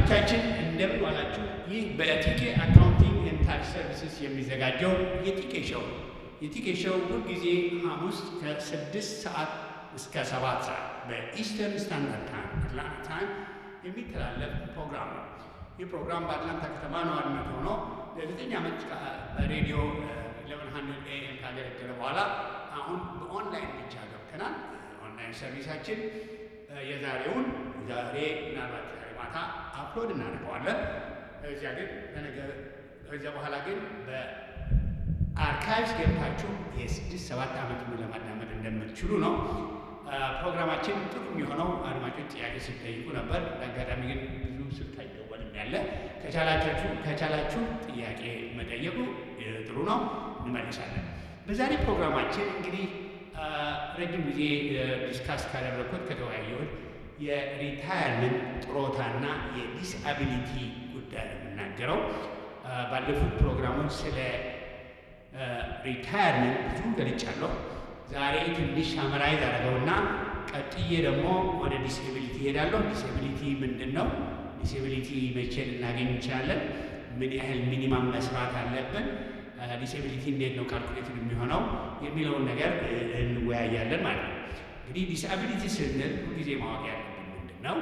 አድማጮቻችን እንደምን ዋላችሁ። ይህ በቲኬ አካውንቲንግ ኤንድ ታክስ ሰርቪስስ የሚዘጋጀው የቲኬ ሾው ነው። የቲኬ ሾው ሁልጊዜ ሐሙስ ከስድስት ሰዓት እስከ ሰባት ሰዓት በኢስተርን ስታንዳርድ ታይም አትላንታ ታይም የሚተላለፍ ፕሮግራም ነው። ይህ ፕሮግራም በአትላንታ ከተማ ነዋሪነት ሆኖ ለዘጠኝ ዓመት በሬዲዮ ኢሌቨን ሀንድረድ ኤኤም ካገለገለ በኋላ አሁን በኦንላይን ብቻ ገብተናል። ኦንላይን ሰርቪሳችን የዛሬውን ዛሬ ምናልባት ዛሬ ማታ አፕሎድ እናደርገዋለን። እዚያ ግን በነገ ከዚያ በኋላ ግን በአርካይቭስ ገብታችሁ የስድስት ሰባት ዓመት ለማዳመጥ እንደምትችሉ ነው። ፕሮግራማችን ጥሩ የሚሆነው አድማጮች ጥያቄ ስትጠይቁ ነበር። በአጋጣሚ ግን ብዙ ስልክ አይደወልም ያለ ከቻላችሁ ከቻላችሁ ጥያቄ መጠየቁ ጥሩ ነው፣ እንመልሳለን። በዛሬ ፕሮግራማችን እንግዲህ ረጅም ጊዜ ዲስካስ ካደረግኩት ከተወያየሁት የሪታየርመንት ጥሮታና የዲስአቢሊቲ ጉዳይ ነው የምናገረው። ባለፉት ፕሮግራሞች ስለ ሪታየርመንት ብዙ ገልጫለሁ። ዛሬ ትንሽ ሳመራይዝ አደረገውና ቀጥዬ ደግሞ ወደ ዲስኤቢሊቲ እሄዳለሁ። ዲስኤቢሊቲ ምንድን ነው? ዲስኤቢሊቲ መቼ ልናገኝ እንችላለን? ምን ያህል ሚኒማም መስራት አለብን? ዲስኤቢሊቲ እንዴት ነው ካልኩሌትድ የሚሆነው የሚለውን ነገር እንወያያለን ማለት ነው። እንግዲህ ዲስአቢሊቲ ስንል ሁልጊዜ ማወቅ ያለብን ምንድን ነው?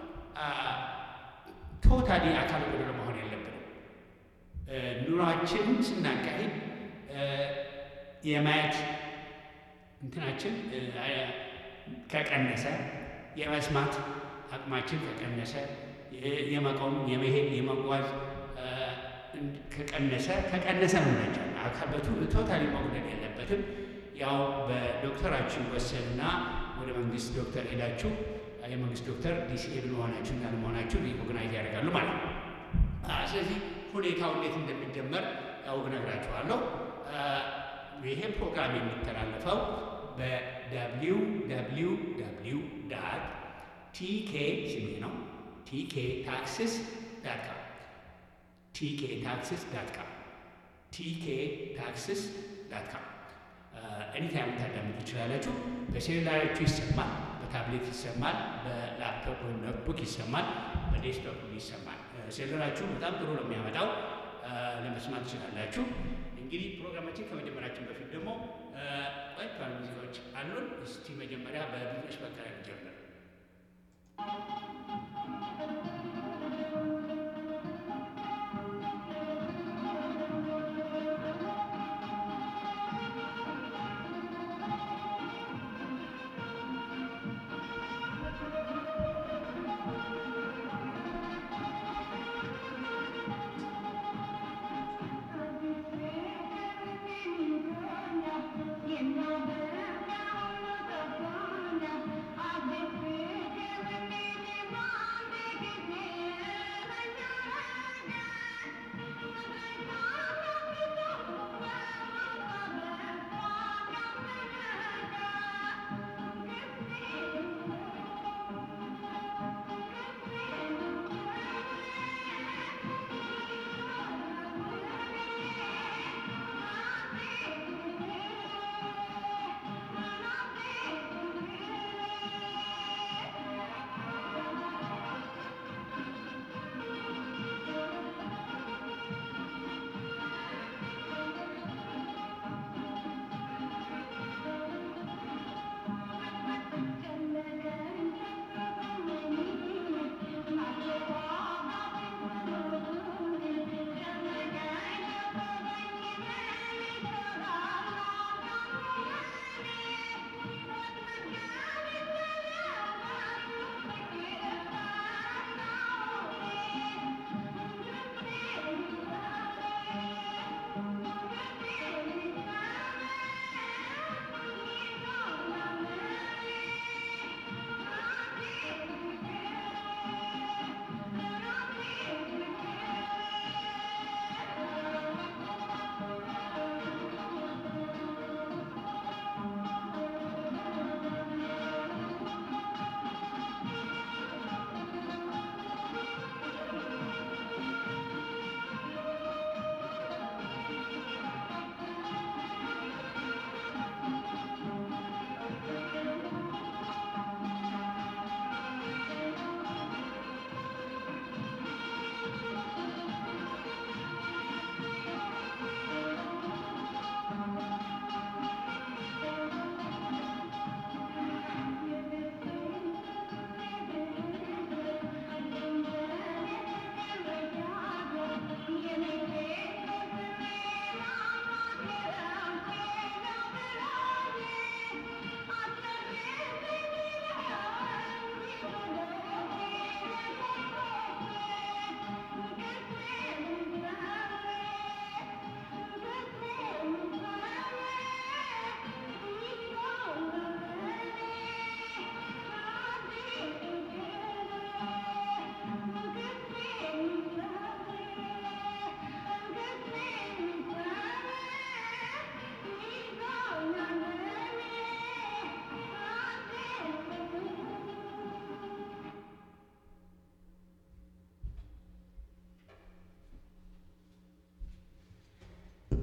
ቶታሊ አካል ጎደሎ መሆን የለብንም። ኑሯችን ስናካሂድ የማየት እንትናችን ከቀነሰ፣ የመስማት አቅማችን ከቀነሰ፣ የመቆም የመሄድ የመጓዝ ከቀነሰ ከቀነሰ ነው ናቸው አካበቱ ቶታሊ መጉደል የለበትም። ያው በዶክተራችሁ ወሰንና ወደ መንግስት ዶክተር ሄዳችሁ የመንግስት ዶክተር ዲስኤብል መሆናችሁ እና ለመሆናችሁ ሪኮግናይዝ ያደርጋሉ ማለት ነው። ስለዚህ ሁኔታው እንዴት እንደሚጀመር ያው እነግራችኋለሁ። ይሄ ፕሮግራም የሚተላለፈው በደብሊው ደብሊው ደብሊው ዳት ቲኬ ስሜ ነው ቲኬ ታክስስ ዳት ካም ቲኬ ታክስስ ዳት ካም ቲኬ ታክስስ ዳት ካም ኤኒታይም ታዳምጡ ትችላላችሁ። በሴሉላራችሁ ይሰማል፣ በታብሌት ይሰማል፣ በላፕቶፕ ወይም ኖትቡክ ይሰማል፣ በዴስክቶፕ ይሰማል። ሴሉላራችሁ በጣም ጥሩ ነው የሚያመጣው፣ ለመስማት ትችላላችሁ። እንግዲህ ፕሮግራማችን ከመጀመራችን በፊት ደግሞ ቆይት ባሉ ሙዚቃዎች አሉን። እስቲ መጀመሪያ በብዙዎች በቀለ ጀምር I've been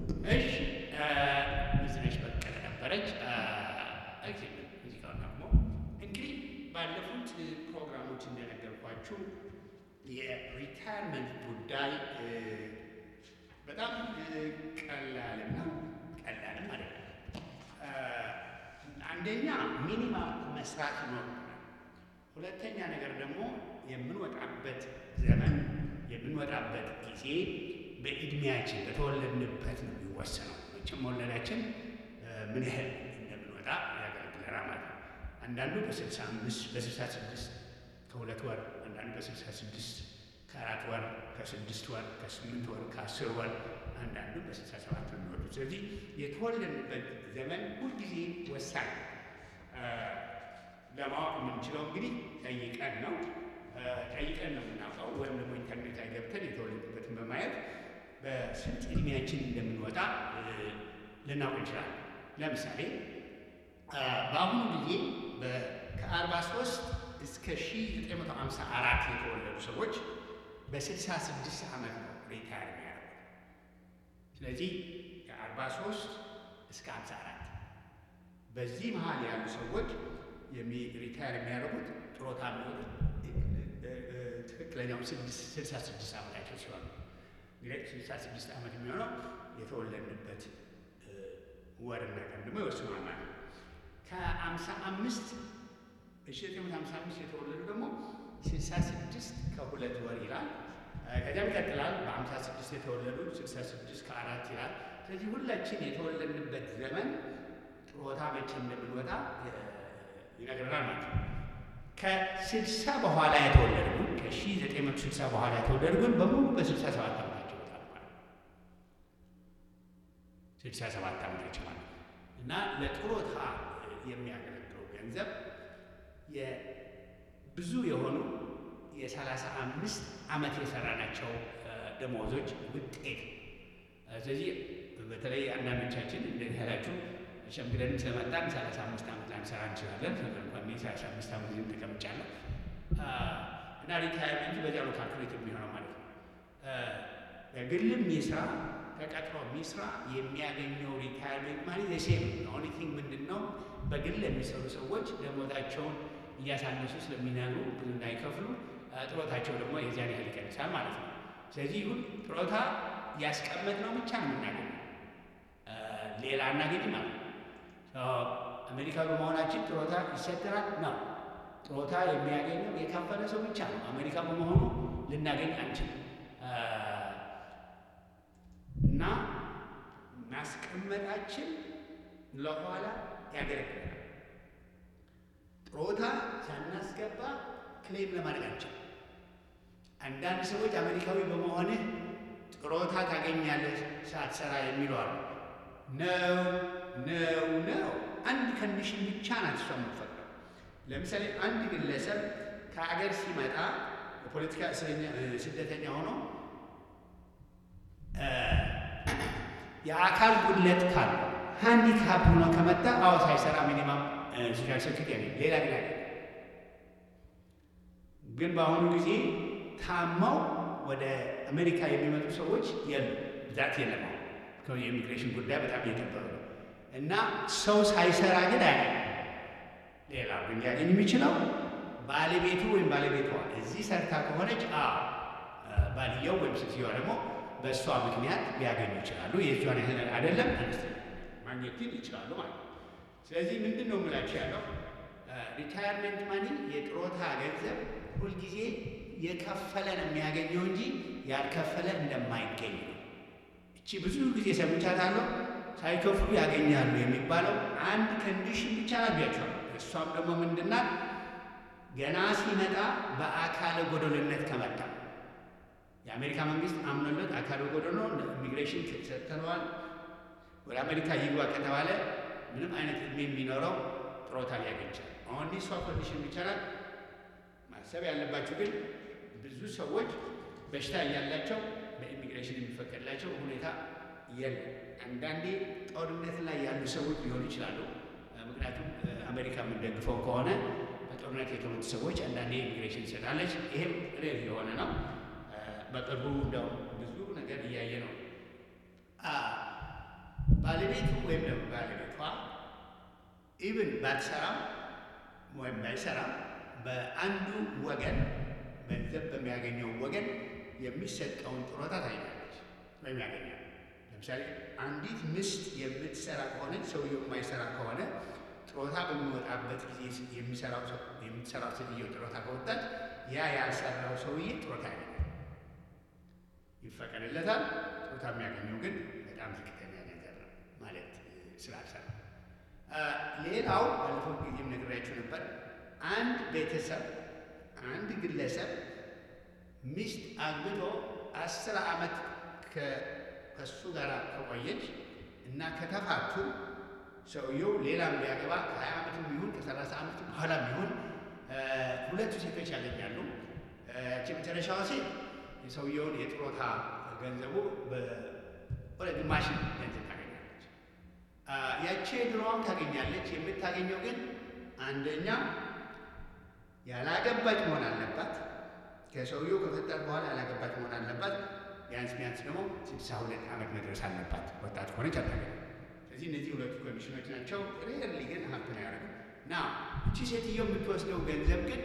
እሺ ብዙነሽ በቀለ ነበረች። ሙዚቃውን ደግሞ እንግዲህ ባለፉት ፕሮግራሞች እንደነገርኳችሁ የሪታይርመንት ጉዳይ በጣም ቀላልና ቀላልም አይደለም። አንደኛ ሚኒማም መስራት ይኖርብናል። ሁለተኛ ነገር ደግሞ የምንወጣበት ዘመን የምንወጣበት ጊዜ በእድሜያችን በተወለድንበት ነው የሚወሰነው። መቼም መወለዳችን ምን ያህል እንደምንወጣ ያገለግለናል ማለት ነው። አንዳንዱ በስልሳ አምስት በስልሳ ስድስት ከሁለት ወር፣ አንዳንዱ በስልሳ ስድስት ከአራት ወር፣ ከስድስት ወር፣ ከስምንት ወር፣ ከአስር ወር፣ አንዳንዱ በስልሳ ሰባት ነው የሚወጡት። ስለዚህ የተወለድንበት ዘመን ሁልጊዜ ወሳኝ ለማወቅ የምንችለው እንግዲህ ጠይቀን ነው ጠይቀን ነው የምናውቀው። ወይም ደግሞ ኢንተርኔት ላይ ገብተን የተወለድበትን በማየት በስንት እድሜያችን እንደምንወጣ ልናውቅ እንችላለን። ለምሳሌ በአሁኑ ጊዜ ከአርባ ሶስት እስከ ሺ ዘጠኝ መቶ ሃምሳ አራት የተወለዱ ሰዎች በስልሳ ስድስት ዓመት ነው ሪታየር የሚያደርጉት። ስለዚህ ከአርባ ሶስት እስከ ሃምሳ አራት በዚህ መሀል ያሉ ሰዎች ሪታየር የሚያደርጉት ጥሮታ የሚወጡት ትክክለኛው ስልሳ ስድስት ዓመታቸው ሲሆን እንግዲህ ስልሳ ስድስት ዓመት የሚሆነው የተወለድንበት ወርና ቀን ደግሞ ይወስኗል ማለት ነው። ከአምሳ አምስት በሺ ዘጠኝ መቶ ሃምሳ አምስት የተወለዱ ደግሞ ስልሳ ስድስት ከሁለት ወር ይላል። ከዚያም ይቀጥላል። በአምሳ ስድስት የተወለዱ ስልሳ ስድስት ከአራት ይላል። ስለዚህ ሁላችን የተወለድንበት ዘመን ጥሮታ መቼ እንደምንወጣ ይነግረናል ማለት ነው። ከስልሳ በኋላ የተወለዱ ግን ከሺ ዘጠኝ መቶ ስልሳ በኋላ የተወለዱ ግን በሙሉ በስልሳ ሰባት ዓመታቸው ይወጣሉ ማለት ነው። ስልሳ ሰባት ዓመታቸው ማለት ነው እና ለጥሮታ የሚያገለግለው ገንዘብ ብዙ የሆኑ የሰላሳ አምስት ዓመት የሰራናቸው ደሞዞች ውጤት። ስለዚህ በተለይ አንዳንዶቻችን እንደዚህ ያላችሁ ሸምግለን ስለመጣን ሰላሳ አምስት ዓመት ላንሰራ እንችላለን። ነገር እንኳን እኔ ሰላሳ አምስት ዓመት ዝም ተቀምጫለሁ እና ሪታይርመንት በዚያ ነው ካልኩሌት የሚሆነው ማለት ነው። በግልም ይስራ ተቀጥሮ ሚስራ የሚያገኘው ሪታይርመንት ማለት የሴም ኦንሊ ቲንግ ምንድን ነው በግል የሚሰሩ ሰዎች ደሞዛቸውን እያሳነሱ ስለሚነግሩ ብዙ እንዳይከፍሉ ጥሮታቸው ደግሞ የዚያን ያህል ይቀንሳል ማለት ነው። ስለዚህ ሁን ጥሮታ ያስቀመጥነው ብቻ ነው የምናገኘው፣ ሌላ አናገኝም ማለት ነው። አሜሪካ በመሆናችን ጥሮታ ይሰጠናል ነው። ጥሮታ የሚያገኘው የከፈለ ሰው ብቻ ነው። አሜሪካ በመሆኑ ልናገኝ አንችልም እና ማስቀመጣችን ለኋላ ያገለግላል። ጥሮታ ሳናስገባ ክሌም ለማድረግ አንችልም። አንዳንድ ሰዎች አሜሪካዊ በመሆንህ ጥሮታ ታገኛለህ ሳትሰራ የሚሉ አሉ። ነው ነው ነው። አንድ ከንዲሽን ብቻ ናት እሷ የምትፈቅደው። ለምሳሌ አንድ ግለሰብ ከአገር ሲመጣ የፖለቲካ እስረኛ ስደተኛ ሆኖ የአካል ጉድለት ካለ ሃንዲካፕ ሆኖ ከመጣ አዎ ሳይሰራ ሚኒማም ሶሻል ሴኩሪቲ ያገኝ ሌላ ግን ያገኝ። ግን በአሁኑ ጊዜ ታማው ወደ አሜሪካ የሚመጡ ሰዎች የሉ ብዛት የለም። የኢሚግሬሽን ጉዳይ በጣም እየከበረ ነው እና ሰው ሳይሰራ ግን አያገኝ። ሌላ ግን ሊያገኝ የሚችለው ባለቤቱ ወይም ባለቤቷ እዚህ ሰርታ ከሆነች ባልየው ወይም ሴትዮዋ ደግሞ በእሷ ምክንያት ሊያገኙ ይችላሉ። የእጇን ያህል አይደለም ማግኘት ግን ይችላሉ ማለት ነው። ስለዚህ ምንድን ነው የምላችሁ ያለው ሪታየርመንት ማኒ የጥሮታ ገንዘብ ሁልጊዜ የከፈለ ነው የሚያገኘው እንጂ ያልከፈለ እንደማይገኝ ነው። እቺ ብዙ ጊዜ ሰምቻታለሁ። ሳይከፍሉ ያገኛሉ የሚባለው አንድ ኮንዲሽን ብቻ ናቢያቸዋል። እሷም ደግሞ ምንድናት? ገና ሲመጣ በአካለ ጎደልነት ከመጣ የአሜሪካ መንግስት አምኖለት አካለ ጎደሎ ኢሚግሬሽን ሰጥተነዋል ወደ አሜሪካ ይግባ ከተባለ ምንም አይነት እድሜ የሚኖረው ጥሮታ ሊያገኝ ይችላል። አሁን እሷ ኮንዲሽን ይቻላል። ማሰብ ያለባቸው ግን ብዙ ሰዎች በሽታ እያላቸው በኢሚግሬሽን የሚፈቀድላቸው ሁኔታ የለም። አንዳንዴ ጦርነት ላይ ያሉ ሰዎች ሊሆኑ ይችላሉ። ምክንያቱም አሜሪካ የምንደግፈው ከሆነ በጦርነት የተሞቱ ሰዎች አንዳንዴ ኢሚግሬሽን ይሰጣለች። ይሄም ሬር የሆነ ነው። በቅርቡ እንደው ብዙ ነገር እያየ ነው። ባለቤቱ ወይም ደግሞ ባለቤቷ ኢብን ባትሰራም ወይም ባይሰራም በአንዱ ወገን ገንዘብ በሚያገኘው ወገን የሚሰጠውን ጡረታ ታገኛለች ወይም ያገኛል። ለምሳሌ አንዲት ሚስት የምትሰራ ከሆነ ሰውየው የማይሰራ ከሆነ ጡረታ በሚወጣበት ጊዜ የሚሰራው የምትሰራው ሴትዮ ጡረታ ከወጣች ያ ያልሰራው ሰውዬ ጡረታ ያገኛል፣ ይፈቀድለታል። ጡረታ የሚያገኘው ግን በጣም ዝቅተኛ ገንዘብ ነው ማለት ስላልሰራ። ሌላው ባለፈው ጊዜም ነግሬያችሁ ነበር። አንድ ቤተሰብ አንድ ግለሰብ ሚስት አግብቶ አስር ዓመት ከእሱ ጋር ከቆየች እና ከተፋቱ ሰውየው ሌላም ቢያገባ ከሀያ ዓመትም ቢሆን ከሰላሳ ዓመት በኋላ ቢሆን ሁለቱ ሴቶች ያገኛሉ። ያቺ መጨረሻዋ ሴት የሰውየውን የጡረታ ገንዘቡ ወደ ግማሽ ገንዘብ ታገኛለች። ያቺ ድሮዋም ታገኛለች። የምታገኘው ግን አንደኛ ያላገባች መሆን አለባት። ከሰውየው ከፈጠር በኋላ ያላገባች መሆን አለባት። ቢያንስ ቢያንስ ደግሞ ስልሳ ሁለት ዓመት መድረስ አለባት። ወጣት ከሆነች አታገኝም። ስለዚህ እነዚህ ሁለቱ ኮሚሽኖች ናቸው። ሬርሊ ግን ሀብትን ያደረጉ ና እቺ ሴትዮ የምትወስደው ገንዘብ ግን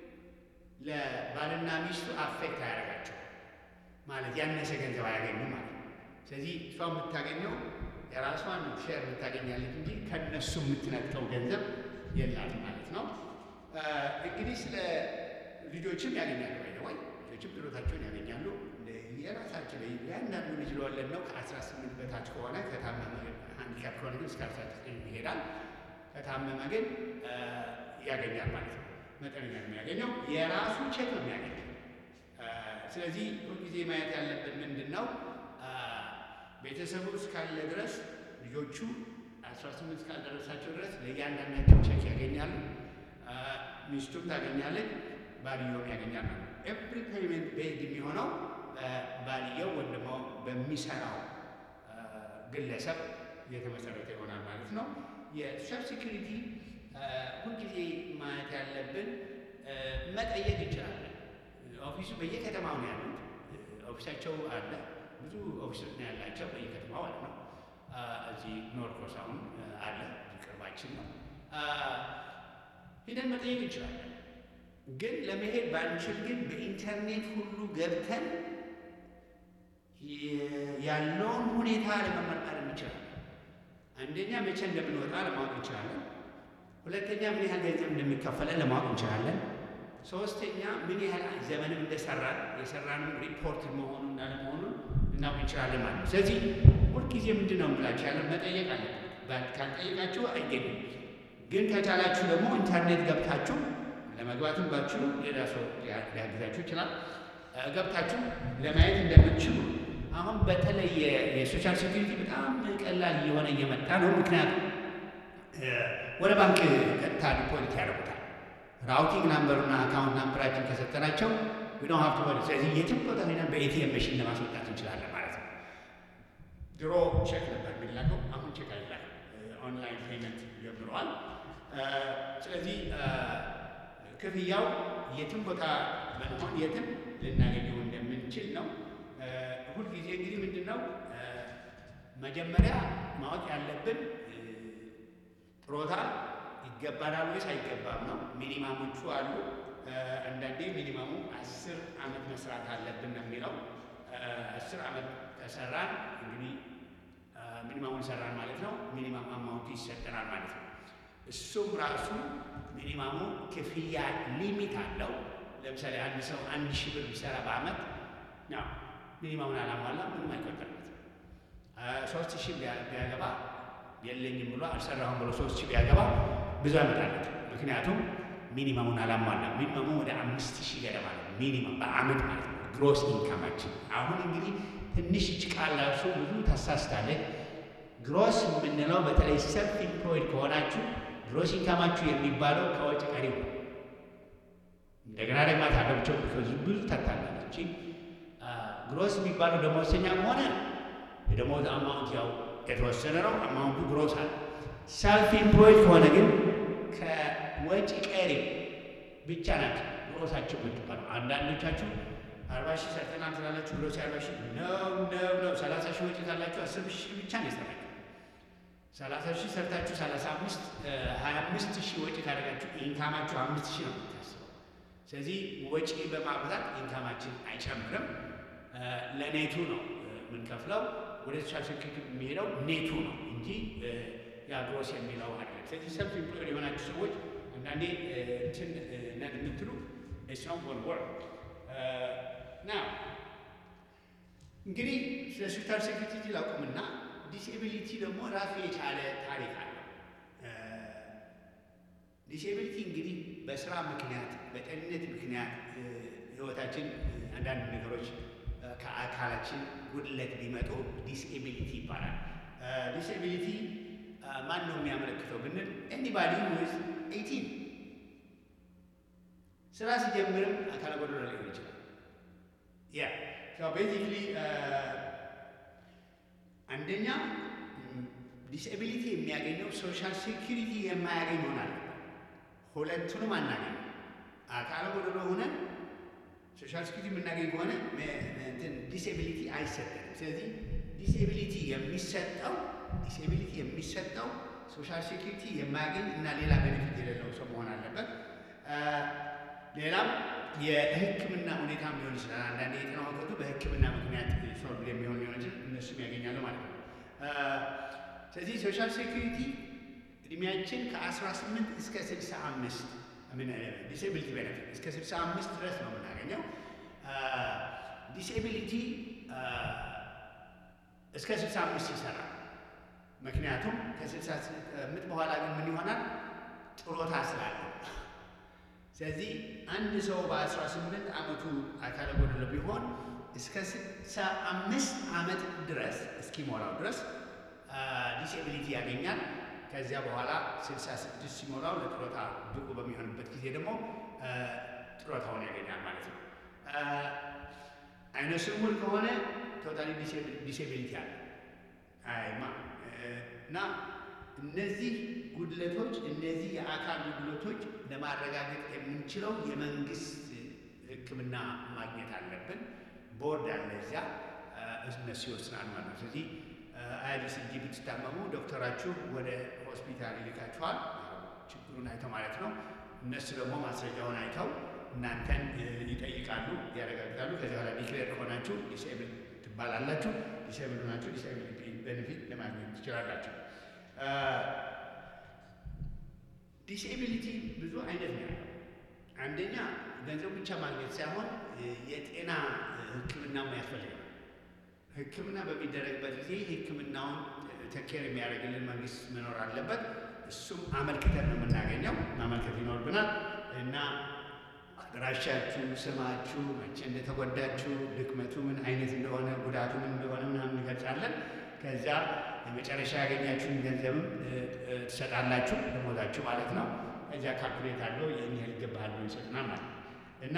ለባልና ሚስቱ አፌክት አያደርጋቸው ማለት ያነሰ ገንዘብ አያገኙም ማለት ነው። ስለዚህ እሷ የምታገኘው የራሷን ሼር የምታገኛለች እንጂ ከነሱ የምትነጥቀው ገንዘብ የላትም ማለት ነው። እንግዲህ ስለ ልጆችም ያገኛሉ ወይ ወይ ልጆችም ጡረታቸውን ያገኛሉ። የራሳቸው ያንዳንዱ ልጅ ለወለድ ነው ከአስራ ስምንት በታች ከሆነ ከታመመ ሃንዲካፕ ከሆነ ግን እስከ አስራ ዘጠኝ ይሄዳል። ከታመመ ግን ያገኛል ማለት ነው። መጠነኛ የሚያገኘው የራሱ ቼክ ነው የሚያገኘው። ስለዚህ ሁልጊዜ ማየት ያለብን ምንድን ነው ቤተሰቡ እስካለ ድረስ ልጆቹ አስራ ስምንት እስካልደረሳቸው ድረስ ለእያንዳንዳቸው ቼክ ያገኛሉ። ሚስቱም ታገኛለች፣ ባልየውም ያገኛል ማለት ነው። ኤቭሪ ፔይመንት ቤዝድ የሚሆነው ባልየው ወይም ደግሞ በሚሰራው ግለሰብ የተመሰረተ ይሆናል ማለት ነው። የሶሻል ሴኩሪቲ ሁልጊዜ ማየት ያለብን መጠየቅ እንችላለን። ኦፊሱ በየከተማው ነው ያሉት። ኦፊሳቸው አለ። ብዙ ኦፊሶች ነው ያላቸው በየከተማው ማለት ነው። እዚህ ኖርኮስ አሁን አለ፣ ቅርባችን ነው። ሂደን መጠየቅ እንችላለን። ግን ለመሄድ ባንችል ግን በኢንተርኔት ሁሉ ገብተን ያለውን ሁኔታ ለመመርመር እንችላለን። አንደኛ መቼ እንደምንወጣ ለማወቅ እንችላለን። ሁለተኛ ምን ያህል ገንዘብ እንደሚከፈለን ለማወቅ እንችላለን። ሶስተኛ ምን ያህል ዘመንም እንደሰራን የሰራንም ሪፖርት መሆኑን አለመሆኑን ልናውቅ እንችላለን ማለት ነው። ስለዚህ ሁልጊዜ ምንድን ነው የምላችሁ ያለ መጠየቅ አለ። ካልጠየቃችሁ አይገኝም። ግን ከቻላችሁ ደግሞ ኢንተርኔት ገብታችሁ ለመግባትም ባችሁ ሌላ ሰው ሊያግዛችሁ ይችላል። ገብታችሁ ለማየት እንደምትችሉ አሁን በተለይ የሶሻል ሴኩሪቲ በጣም ቀላል እየሆነ እየመጣ ነው። ምክንያቱም ወደ ባንክ ቀጥታ ዲፖዚት ያደርጉታል። ራውቲንግ ናምበሩና አካውንት ናምበራችን ከሰጠናቸው ዊዶ ሀብት ወደ ስለዚህ የትም ቦታ ሄደን በኤቲኤም መሽን ለማስወጣት እንችላለን ማለት ነው። ድሮ ቼክ ነበር የሚላከው፣ አሁን ቼክ አይላክም። ኦንላይን ፔመንት ጀምረዋል። ስለዚህ ክፍያው የትም ቦታ ብንሆን የትም ልናገኘው እንደምንችል ነው። ሁልጊዜ እንግዲህ ምንድን ነው መጀመሪያ ማወቅ ያለብን ጡረታ ይገባናል ወይስ አይገባም ነው። ሚኒማሞቹ አሉ። አንዳንዴ ሚኒማሙ አስር ዓመት መስራት አለብን ነው የሚለው። አስር ዓመት ከሰራን እንግዲህ ሚኒማሙን ሰራን ማለት ነው። ሚኒማም አማውንቱ ይሰጠናል ማለት ነው። እሱም ራሱ ሚኒማሙ ክፍያ ሊሚት አለው። ለምሳሌ አንድ ሰው አንድ ሺህ ብር ቢሰራ በዓመት ነው ሚኒማሙን አላሟላ ምንም አይቆጠርበት። ሶስት ሺህ ቢያገባ የለኝም ብሎ አልሰራሁም ብሎ ሶስት ሺህ ቢያገባ ብዙ ያመጣለት። ምክንያቱም ሚኒማሙን አላሟላ። ሚኒማሙ ወደ አምስት ሺህ ገደማ ነው ሚኒማም በዓመት ማለት ነው ግሮስ ኢንካማችን። አሁን እንግዲህ ትንሽ እች ቃል ራሱ ብዙ ታሳስታለች። ግሮስ የምንለው በተለይ ሰልፍ ኢምፕሎይድ ከሆናችሁ ግሮስ ኢንካማችሁ የሚባለው ከወጭ ቀሪው ነው። እንደገና ደግሞ ታገብቸው ብዙ ታታላለች። ግሮስ የሚባለው ደሞዝተኛ ከሆነ የደሞዝ አማውንት ያው የተወሰነ ነው። አማውንቱ ግሮስ አለ። ሰልፍ ኢምፕሎይድ ከሆነ ግን ከወጪ ቀሪ ብቻ ናቸው ግሮሳቸው የምትባለው። አንዳንዶቻችሁ አርባ ሺህ ሰርተናል ስላላችሁ ግሮስ አርባ ሺህ ነው ነው ነው። ሰላሳ ሺህ ወጪ ካላችሁ አስር ሺህ ብቻ ነው የሰራችሁ። ሰላሳ ሺህ ሰርታችሁ ሰላሳ አምስት ሀያ አምስት ሺህ ወጪ ካደረጋችሁ ኢንካማችሁ አምስት ሺህ ነው የምታስበው። ስለዚህ ወጪ በማብዛት ኢንካማችን አይጨምርም። ለኔቱ ነው የምንከፍለው። ወደ ሶሻል ሴኩሪቲ የሚሄደው ኔቱ ነው እንጂ ያ ግሮስ የሚለው አይደለም። ስለዚህ ሰልፍ ኢምፕሎይድ የሆናችሁ ሰዎች አንዳንዴ እንትን ነን የምትሉ ስም ወር ወር ና እንግዲህ ስለ ሶሻል ሴኩሪቲ ላቁምና ዲስኤቢሊቲ ደግሞ ራሱ የቻለ ታሪክ አለው። ዲስኤቢሊቲ እንግዲህ በስራ ምክንያት በጤንነት ምክንያት ህይወታችን አንዳንድ ነገሮች ከአካላችን ጉድለት ቢመጡ ዲስኤቢሊቲ ይባላል። ዲስኤቢሊቲ ማን ነው የሚያመለክተው ብንል ኤኒባዲ ዊዝ ኤይቲን ስራ ሲጀምርም አካለ ጎደሎ ሊሆን ይችላል። ያ ቤዚክሊ አንደኛ ዲስኤቢሊቲ የሚያገኘው ሶሻል ሴኪሪቲ የማያገኝ ይሆናል። ሁለቱንም አናገኝ። አካለ ጎደሎ ሆነን ሶሻል ሴኪሪቲ የምናገኝ ከሆነ ዲስኤቢሊቲ አይሰጠንም። ስለዚህ ዲስኤቢሊቲ የሚሰጠው ዲስኤቢሊቲ የሚሰጠው ሶሻል ሴኪሪቲ የማያገኝ እና ሌላ ቤኔፊት የሌለው ሰው መሆን አለበት። ሌላም የሕክምና ሁኔታም ሊሆን ይችላል። አንዳንድ የጤና እውቀቱ በሕክምና ምክንያት ሶልቭ የሚሆን ሊሆን ይችላል። እነሱም ያገኛሉ ማለት ነው። ስለዚህ ሶሻል ሴኩሪቲ እድሜያችን ከ18 እስከ 65 ዲስኤቢሊቲ ቤነፊት እስከ 65 ድረስ ነው የምናገኘው። ዲስኤቢሊቲ እስከ 65 ይሰራል። ምክንያቱም ከ65 በኋላ ግን ምን ይሆናል? ጥሮታ ስላለው ስለዚህ አንድ ሰው በ18 ዓመቱ አካለ ጎደሎ ቢሆን እስከ 65 ዓመት ድረስ እስኪሞላው ድረስ ዲስኤቢሊቲ ያገኛል። ከዚያ በኋላ 66 ሲሞላው ለጥሮታ ብቁ በሚሆንበት ጊዜ ደግሞ ጥሮታውን ያገኛል ማለት ነው። አይነ ስውር ከሆነ ቶታሊ ዲስኤቢሊቲ አለ አይማ እና እነዚህ ጉድለቶች እነዚህ የአካል ጉድለቶች ለማረጋገጥ የምንችለው የመንግስት ሕክምና ማግኘት አለብን። ቦርድ አለ እዚያ እነሱ ይወስናል ማለት ነው። ስለዚህ አያዲስ እንጂ ብትታመሙ ዶክተራችሁ ወደ ሆስፒታል ይልካችኋል፣ ችግሩን አይተው ማለት ነው። እነሱ ደግሞ ማስረጃውን አይተው እናንተን ይጠይቃሉ፣ ያረጋግጣሉ። ከዚህ በኋላ ዲክሌር ከሆናችሁ ዲስኤብል ትባላላችሁ። ዲስኤብል ሆናችሁ ዲስኤብል ቤኔፊት ለማግኘት ትችላላችሁ። ዲስኤቢሊቲ ብዙ አይነት ነው ያለው። አንደኛ ገንዘብ ብቻ ማግኘት ሳይሆን የጤና ሕክምናም ያስፈልጋል። ሕክምና በሚደረግበት ጊዜ ሕክምናውን ተኬር የሚያደርግልን መንግስት መኖር አለበት። እሱም አመልክተን ነው የምናገኘው፣ ማመልከት ይኖርብናል እና አድራሻችሁ፣ ስማችሁ፣ መቼ እንደተጎዳችሁ፣ ድክመቱ ምን አይነት እንደሆነ፣ ጉዳቱ ምን እንደሆነ ምናምን እንገልጻለን። ከዚያ የመጨረሻ ያገኛችሁን ገንዘብም ትሰጣላችሁ፣ ደሞዛችሁ ማለት ነው። ከዚያ ካልኩሌት አለው ይህን ያህል ይገባሃል ብሎ ይሰጡናል ማለት ነው እና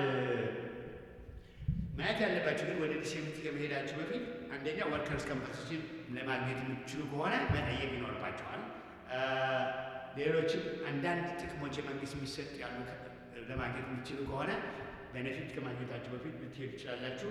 ማየት ያለባችሁ ግን ወደ ዲስኤቢሊቲ ከመሄዳችሁ በፊት አንደኛ ወርከርስ ኮምፐንሴሽን ለማግኘት የምትችሉ ከሆነ መጠየቅ ይኖርባቸዋል። ሌሎችም አንዳንድ ጥቅሞች የመንግስት የሚሰጥ ያሉ ለማግኘት የምትችሉ ከሆነ ቤኔፊት ከማግኘታችሁ በፊት ልትሄዱ ትችላላችሁ።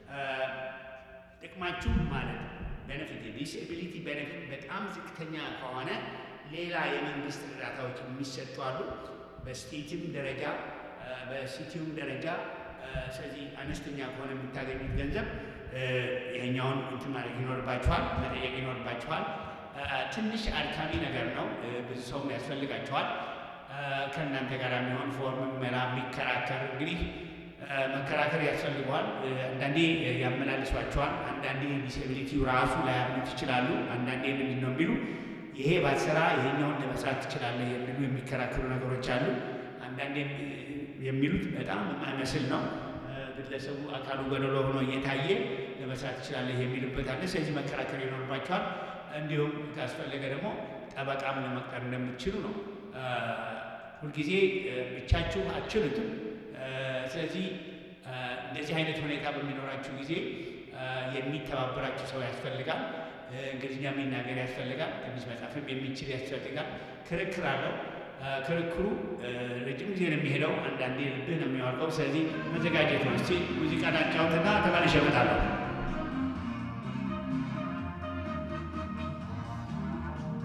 ጥቅማችሁ ማለት ቤኔፊት የዲስኤቢሊቲ ቤኔፊት በጣም ዝቅተኛ ከሆነ ሌላ የመንግስት እርዳታዎች የሚሰጡ አሉ። በስቴትም ደረጃ በሲቲውም ደረጃ ስለዚህ አነስተኛ ከሆነ የምታገኙት ገንዘብ ይሄኛውን እንትን ማለት ይኖርባችኋል፣ መጠየቅ ይኖርባችኋል። ትንሽ አድካሚ ነገር ነው። ብዙ ሰውም ያስፈልጋችኋል። ከእናንተ ጋር የሚሆን ፎርም መላ የሚከራከር እንግዲህ መከራከር ያስፈልገዋል። አንዳንዴ ያመላልሷቸዋል። አንዳንዴ ዲስኤቢሊቲው ራሱ ላያምኑት ይችላሉ። አንዳንዴ ምንድን ነው የሚሉ ይሄ ባትሰራ ይሄኛውን ለመስራት ትችላለህ የሚሉ የሚከራከሩ ነገሮች አሉ። አንዳንዴ የሚሉት በጣም የማይመስል ነው። ግለሰቡ አካሉ ጎደሎ ሆኖ እየታየ ለመስራት ትችላለህ የሚልበት አለ። ስለዚህ መከራከር ይኖርባቸዋል። እንዲሁም ካስፈለገ ደግሞ ጠበቃም ለመቅጠር እንደምትችሉ ነው። ሁልጊዜ ብቻችሁ አትችሉትም። ስለዚህ እንደዚህ አይነት ሁኔታ በሚኖራችሁ ጊዜ የሚተባበራችሁ ሰው ያስፈልጋል። እንግሊዝኛ የሚናገር ያስፈልጋል። ትንሽ መጻፍም የሚችል ያስፈልጋል። ክርክር አለው። ክርክሩ ረጅም ጊዜ ነው የሚሄደው። አንዳንዴ ልብህ ነው የሚያወርቀው። ስለዚህ መዘጋጀት ነው። እስቲ ሙዚቃ ዳጫውትና ተመልሼ እመጣለሁ።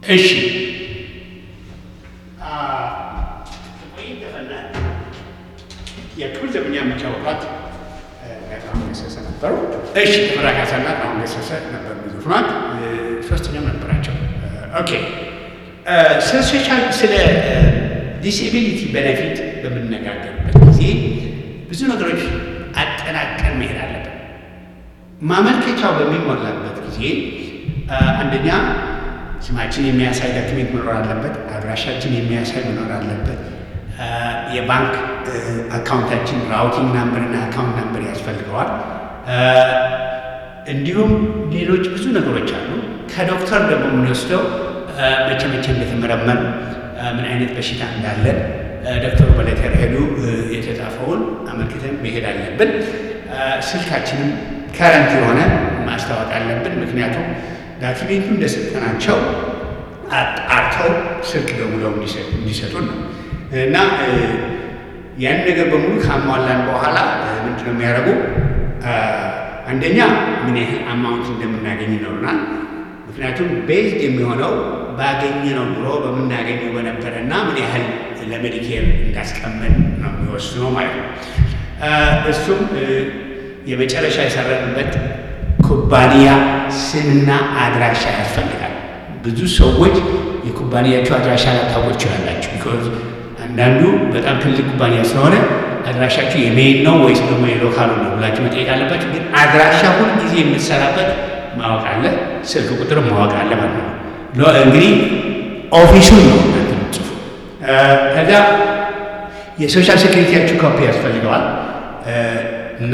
እሺ የክብር ዘበኛ የሚጫወቷት ጥላሁን ገሰሰ ነበሩ። እሺ ተፈራ ካሳና ጥላሁን ገሰሰ ነበር የሚዘፍኗት። ሶስተኛም ነበራቸው። ኦኬ ስለ ሶሻል ስለ ዲስኤቢሊቲ ቤኔፊት በምንነጋገርበት ጊዜ ብዙ ነገሮች አጠናቀን መሄድ አለብን። ማመልከቻው በሚሞላበት ጊዜ አንደኛ ስማችን የሚያሳይ ዶክሜንት መኖር አለበት። አድራሻችን የሚያሳይ መኖር አለበት። የባንክ አካውንታችን ራውቲንግ ናምበር እና አካውንት ናምበር ያስፈልገዋል። እንዲሁም ሌሎች ብዙ ነገሮች አሉ። ከዶክተር ደግሞ የምንወስደው መቼ መቼ እንደተመረመር ምን አይነት በሽታ እንዳለን ዶክተሩ በሌተር ሄዱ የተጻፈውን አመልክተን መሄድ አለብን። ስልካችንም ከረንት የሆነ ማስታወቅ አለብን። ምክንያቱም ዳክሜንቱ እንደሰጠናቸው አጣርተው ስልክ ደውለው እንዲሰጡን ነው እና ያን ነገር በሙሉ ካሟላን በኋላ ምንድን ነው የሚያደርጉ? አንደኛ ምን ያህል አማውንት እንደምናገኝ ይኖሩናል። ምክንያቱም ቤዝድ የሚሆነው ባገኘነው ኑሮ በምናገኘው በነበረ እና ምን ያህል ለሜዲኬር እንዳስቀመጥ ነው የሚወስነው ማለት ነው። እሱም የመጨረሻ የሰራንበት ኩባንያ ስምና አድራሻ ያስፈልጋል። ብዙ ሰዎች የኩባንያቸው አድራሻ ላታውቁ ይችላላችሁ። ቢኮዝ አንዳንዱ በጣም ትልቅ ኩባንያ ስለሆነ አድራሻችሁ የሜይን ነው ወይስ ደግሞ የሎካሉ ነው ብላችሁ መጠየቅ አለባችሁ። ግን አድራሻ ሁል ጊዜ የምትሰራበት ማወቅ አለ፣ ስልክ ቁጥር ማወቅ አለ ማለት ነው። እንግዲህ ኦፊሱን ነው እናንተ የምትጽፉ። ከዛ የሶሻል ሴኩሪቲያችሁ ኮፒ ያስፈልገዋል እና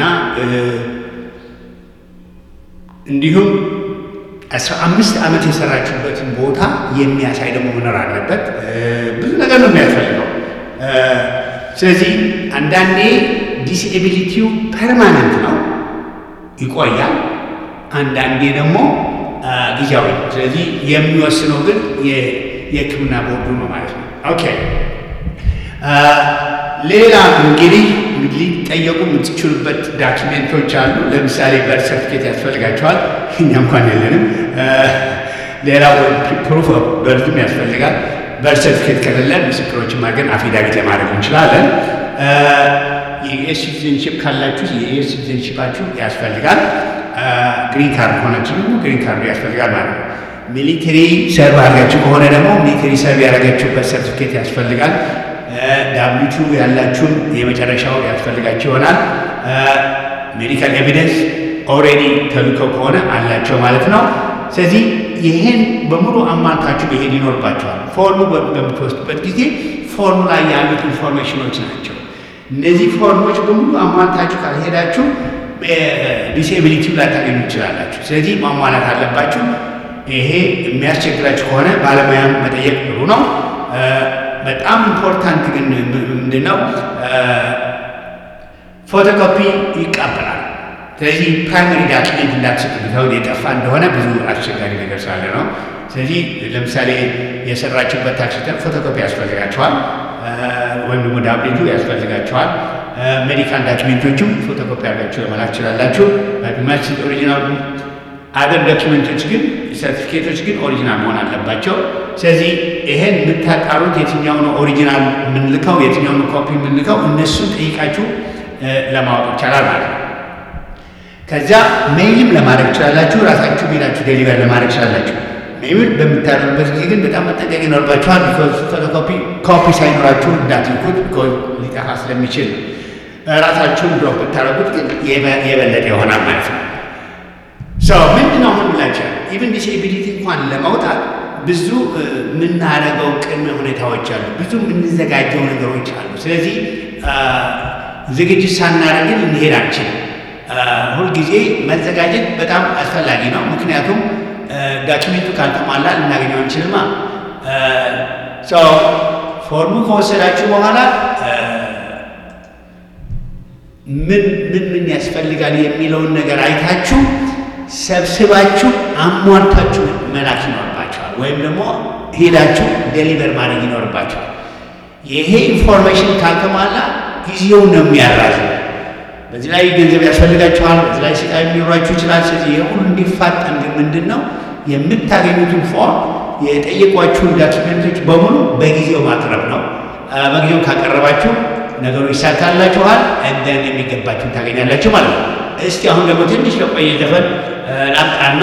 እንዲሁም አስራ አምስት ዓመት የሰራችሁበትን ቦታ የሚያሳይ ደግሞ መኖር አለበት። ብዙ ነገር ነው የሚያስፈልገው። ስለዚህ አንዳንዴ ዲስኤቢሊቲው ፐርማነንት ነው ይቆያል፣ አንዳንዴ ደግሞ ጊዜያዊ ነው። ስለዚህ የሚወስነው ግን የሕክምና ቦርዱ ነው ማለት ነው። ኦኬ ሌላ እንግዲህ ሊጠየቁ የምትችሉበት ዳኪሜንቶች አሉ። ለምሳሌ በር ሰርቲፊኬት ያስፈልጋቸዋል። እኛ እንኳን የለንም። ሌላ ፕሩፍ ኦፍ በርዝም ያስፈልጋል። በር ሰርቲፊኬት ከሌለን ምስክሮችን ማገን አፊዳቪት ለማድረግ እንችላለን። የዩኤስ ሲቲዝንሽፕ ካላችሁ የዩኤስ ሲቲዝንሽፓችሁ ያስፈልጋል። ግሪን ካርድ ከሆናችሁ ደግሞ ግሪን ካርዱ ያስፈልጋል ማለት ነው። ሚሊተሪ ሰርቭ አድርጋችሁ ከሆነ ደግሞ ሚሊተሪ ሰርቭ ያደረጋችሁበት ሰርቲፊኬት ያስፈልጋል። ዳብሊቱ ያላችሁን የመጨረሻው ያስፈልጋችሁ ይሆናል። ሜዲካል ኤቪደንስ ኦልሬዲ ተልከው ከሆነ አላቸው ማለት ነው። ስለዚህ ይህን በሙሉ አሟልታችሁ መሄድ ይኖርባቸዋል። ፎርሙ በምትወስዱበት ጊዜ ፎርሙ ላይ ያሉት ኢንፎርሜሽኖች ናቸው። እነዚህ ፎርሞች በሙሉ አሟልታችሁ ካልሄዳችሁ ዲስኤቢሊቲ ላታገኙ ትችላላችሁ። ስለዚህ ማሟላት አለባችሁ። ይሄ የሚያስቸግራችሁ ከሆነ ባለሙያም መጠየቅ ጥሩ ነው። በጣም ኢምፖርታንት ግን ምንድን ነው ፎቶኮፒ ይቀበላል። ስለዚህ ፕራይመሪ ዳኪሜንት እንዳትሰጡ ብተው የጠፋ እንደሆነ ብዙ አስቸጋሪ ነገር ስላለ ነው። ስለዚህ ለምሳሌ የሰራችሁበት ታክስ ሪተርን ፎቶኮፒ ያስፈልጋችኋል፣ ወይም ደግሞ ዳብሊቱ ያስፈልጋችኋል። ሜዲካል ዳኪሜንቶችም ፎቶኮፒ አድርጋችሁ ለመላክ ትችላላችሁ። ማች ኦሪጂናል አገር ዶኪመንቶች ግን ሰርቲፊኬቶች ግን ኦሪጂናል መሆን አለባቸው። ስለዚህ ይሄን የምታጣሩት የትኛው ነው ኦሪጂናል የምንልከው የትኛው ነው ኮፒ የምንልከው እነሱን ጠይቃችሁ ለማወቅ ይቻላል ማለት ነው። ከዚያ ሜይልም ለማድረግ ትችላላችሁ። ራሳችሁ ሜላችሁ ዴሊቨር ለማድረግ ትችላላችሁ። ሜይል በምታደርጉበት ጊዜ ግን በጣም መጠንቀቅ ይኖርባችኋል። ቢኮዝ ፎቶኮፒ ኮፒ ሳይኖራችሁ እንዳትልኩት ቢኮዝ ሊጠፋ ስለሚችል ራሳችሁን ድሮፕ ብታደርጉት ግን የበለጠ ይሆናል ማለት ነው። ምንድን ነው አሁን ብላቸው ኢቨን ዲስኤቢሊቲ እንኳን ለመውጣት ብዙ የምናደርገው ቅድመ ሁኔታዎች አሉ። ብዙ የምንዘጋጀው ነገሮች አሉ። ስለዚህ ዝግጅት ሳናደርግን እንሄድ አንችልም። ሁልጊዜ መዘጋጀት በጣም አስፈላጊ ነው። ምክንያቱም ዳኪሜንቱ ካልተሟላ ልናገኘው አንችልማ። ፎርሙ ከወሰዳችሁ በኋላ ምን ምን ምን ያስፈልጋል የሚለውን ነገር አይታችሁ ሰብስባችሁ አሟልታችሁ መላክ ይኖርባቸዋል። ወይም ደግሞ ሄዳችሁ ዴሊቨር ማድረግ ይኖርባቸዋል። ይሄ ኢንፎርሜሽን ካልተሟላ ጊዜውን ነው የሚያራዝ። በዚህ ላይ ገንዘብ ያስፈልጋችኋል። በዚህ ላይ ስቃይ የሚኖራችሁ ይችላል። ስለዚህ ይህ ሁሉ እንዲፋጠን ግን ምንድን ነው የምታገኙትን ፎርም የጠየቋችሁን ዳኪመንቶች በሙሉ በጊዜው ማቅረብ ነው። በጊዜው ካቀረባችሁ ነገሩ ይሳካላችኋል። እንደን የሚገባችሁን ታገኛላችሁ ማለት ነው። እስቲ አሁን ደግሞ ትንሽ የቆየ ዘፈን ላምጣና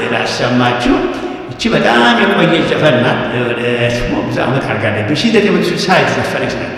ላሰማችሁ። እቺ በጣም የቆየች ዘፈን ናት። ወደ ብዙ ዓመት አድርጋለች። በሺህ ዘጠኝ መቶ ስልሳ የተዘፈነች ናት።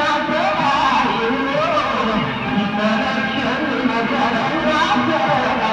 Yeah.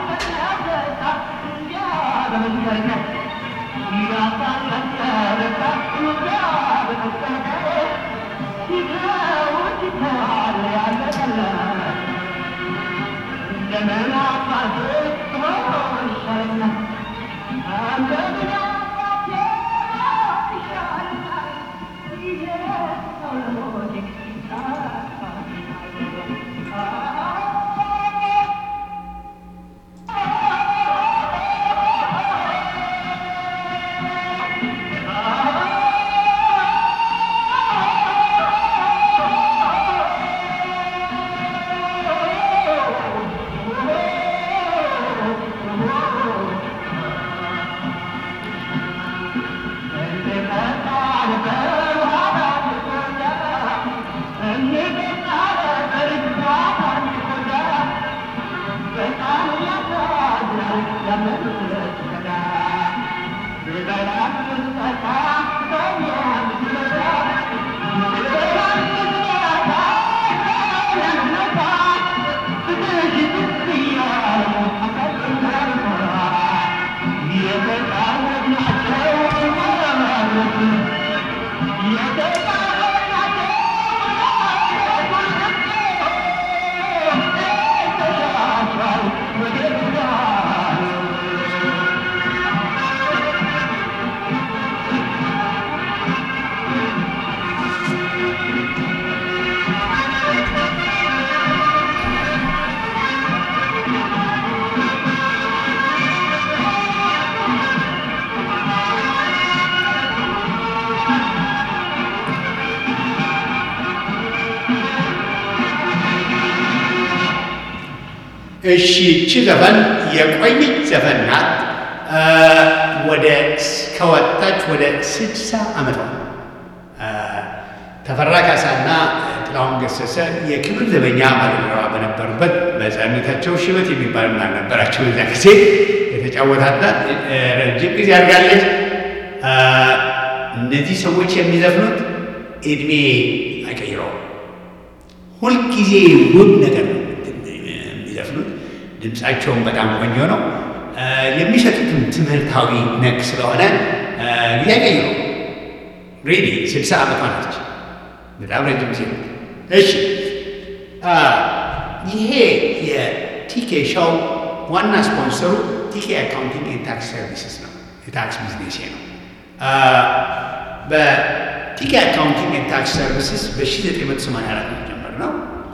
እሺ እቺ ዘፈን የቆየች ዘፈን ናት። ወደ ከወጣች ወደ ስድሳ ዓመቷ ተፈራ ካሳና ጥላሁን ገሰሰ የክብር ዘበኛ ባልደረባ በነበሩበት በሕፃንነታቸው ሽበት የሚባል አልነበራቸው። በዛ ጊዜ የተጫወታታ ረጅም ጊዜ አድርጋለች። እነዚህ ሰዎች የሚዘፍኑት እድሜ አይቀይረውም። ሁልጊዜ ውብ ነገር ነው የሚዘፍኑት። ድምፃቸውን በጣም ቆንጆ ነው። የሚሰጡትም ትምህርታዊ ነክ ስለሆነ ጊዜ አይቀይረው። ሬዲ ስልሳ ዓመቷ ናች። በጣም ረጅም ጊዜ ነው። እሺ ይሄ የቲኬ ሾው ዋና ስፖንሰሩ ቲኬ አካውንቲንግ ኤንድ ታክስ ሰርቪስስ ነው። የታክስ ቢዝነሴ ነው። በቲኬ አካውንቲንግ ኤንድ ታክስ ሰርቪስስ በ1984 ነው የጀመርነው።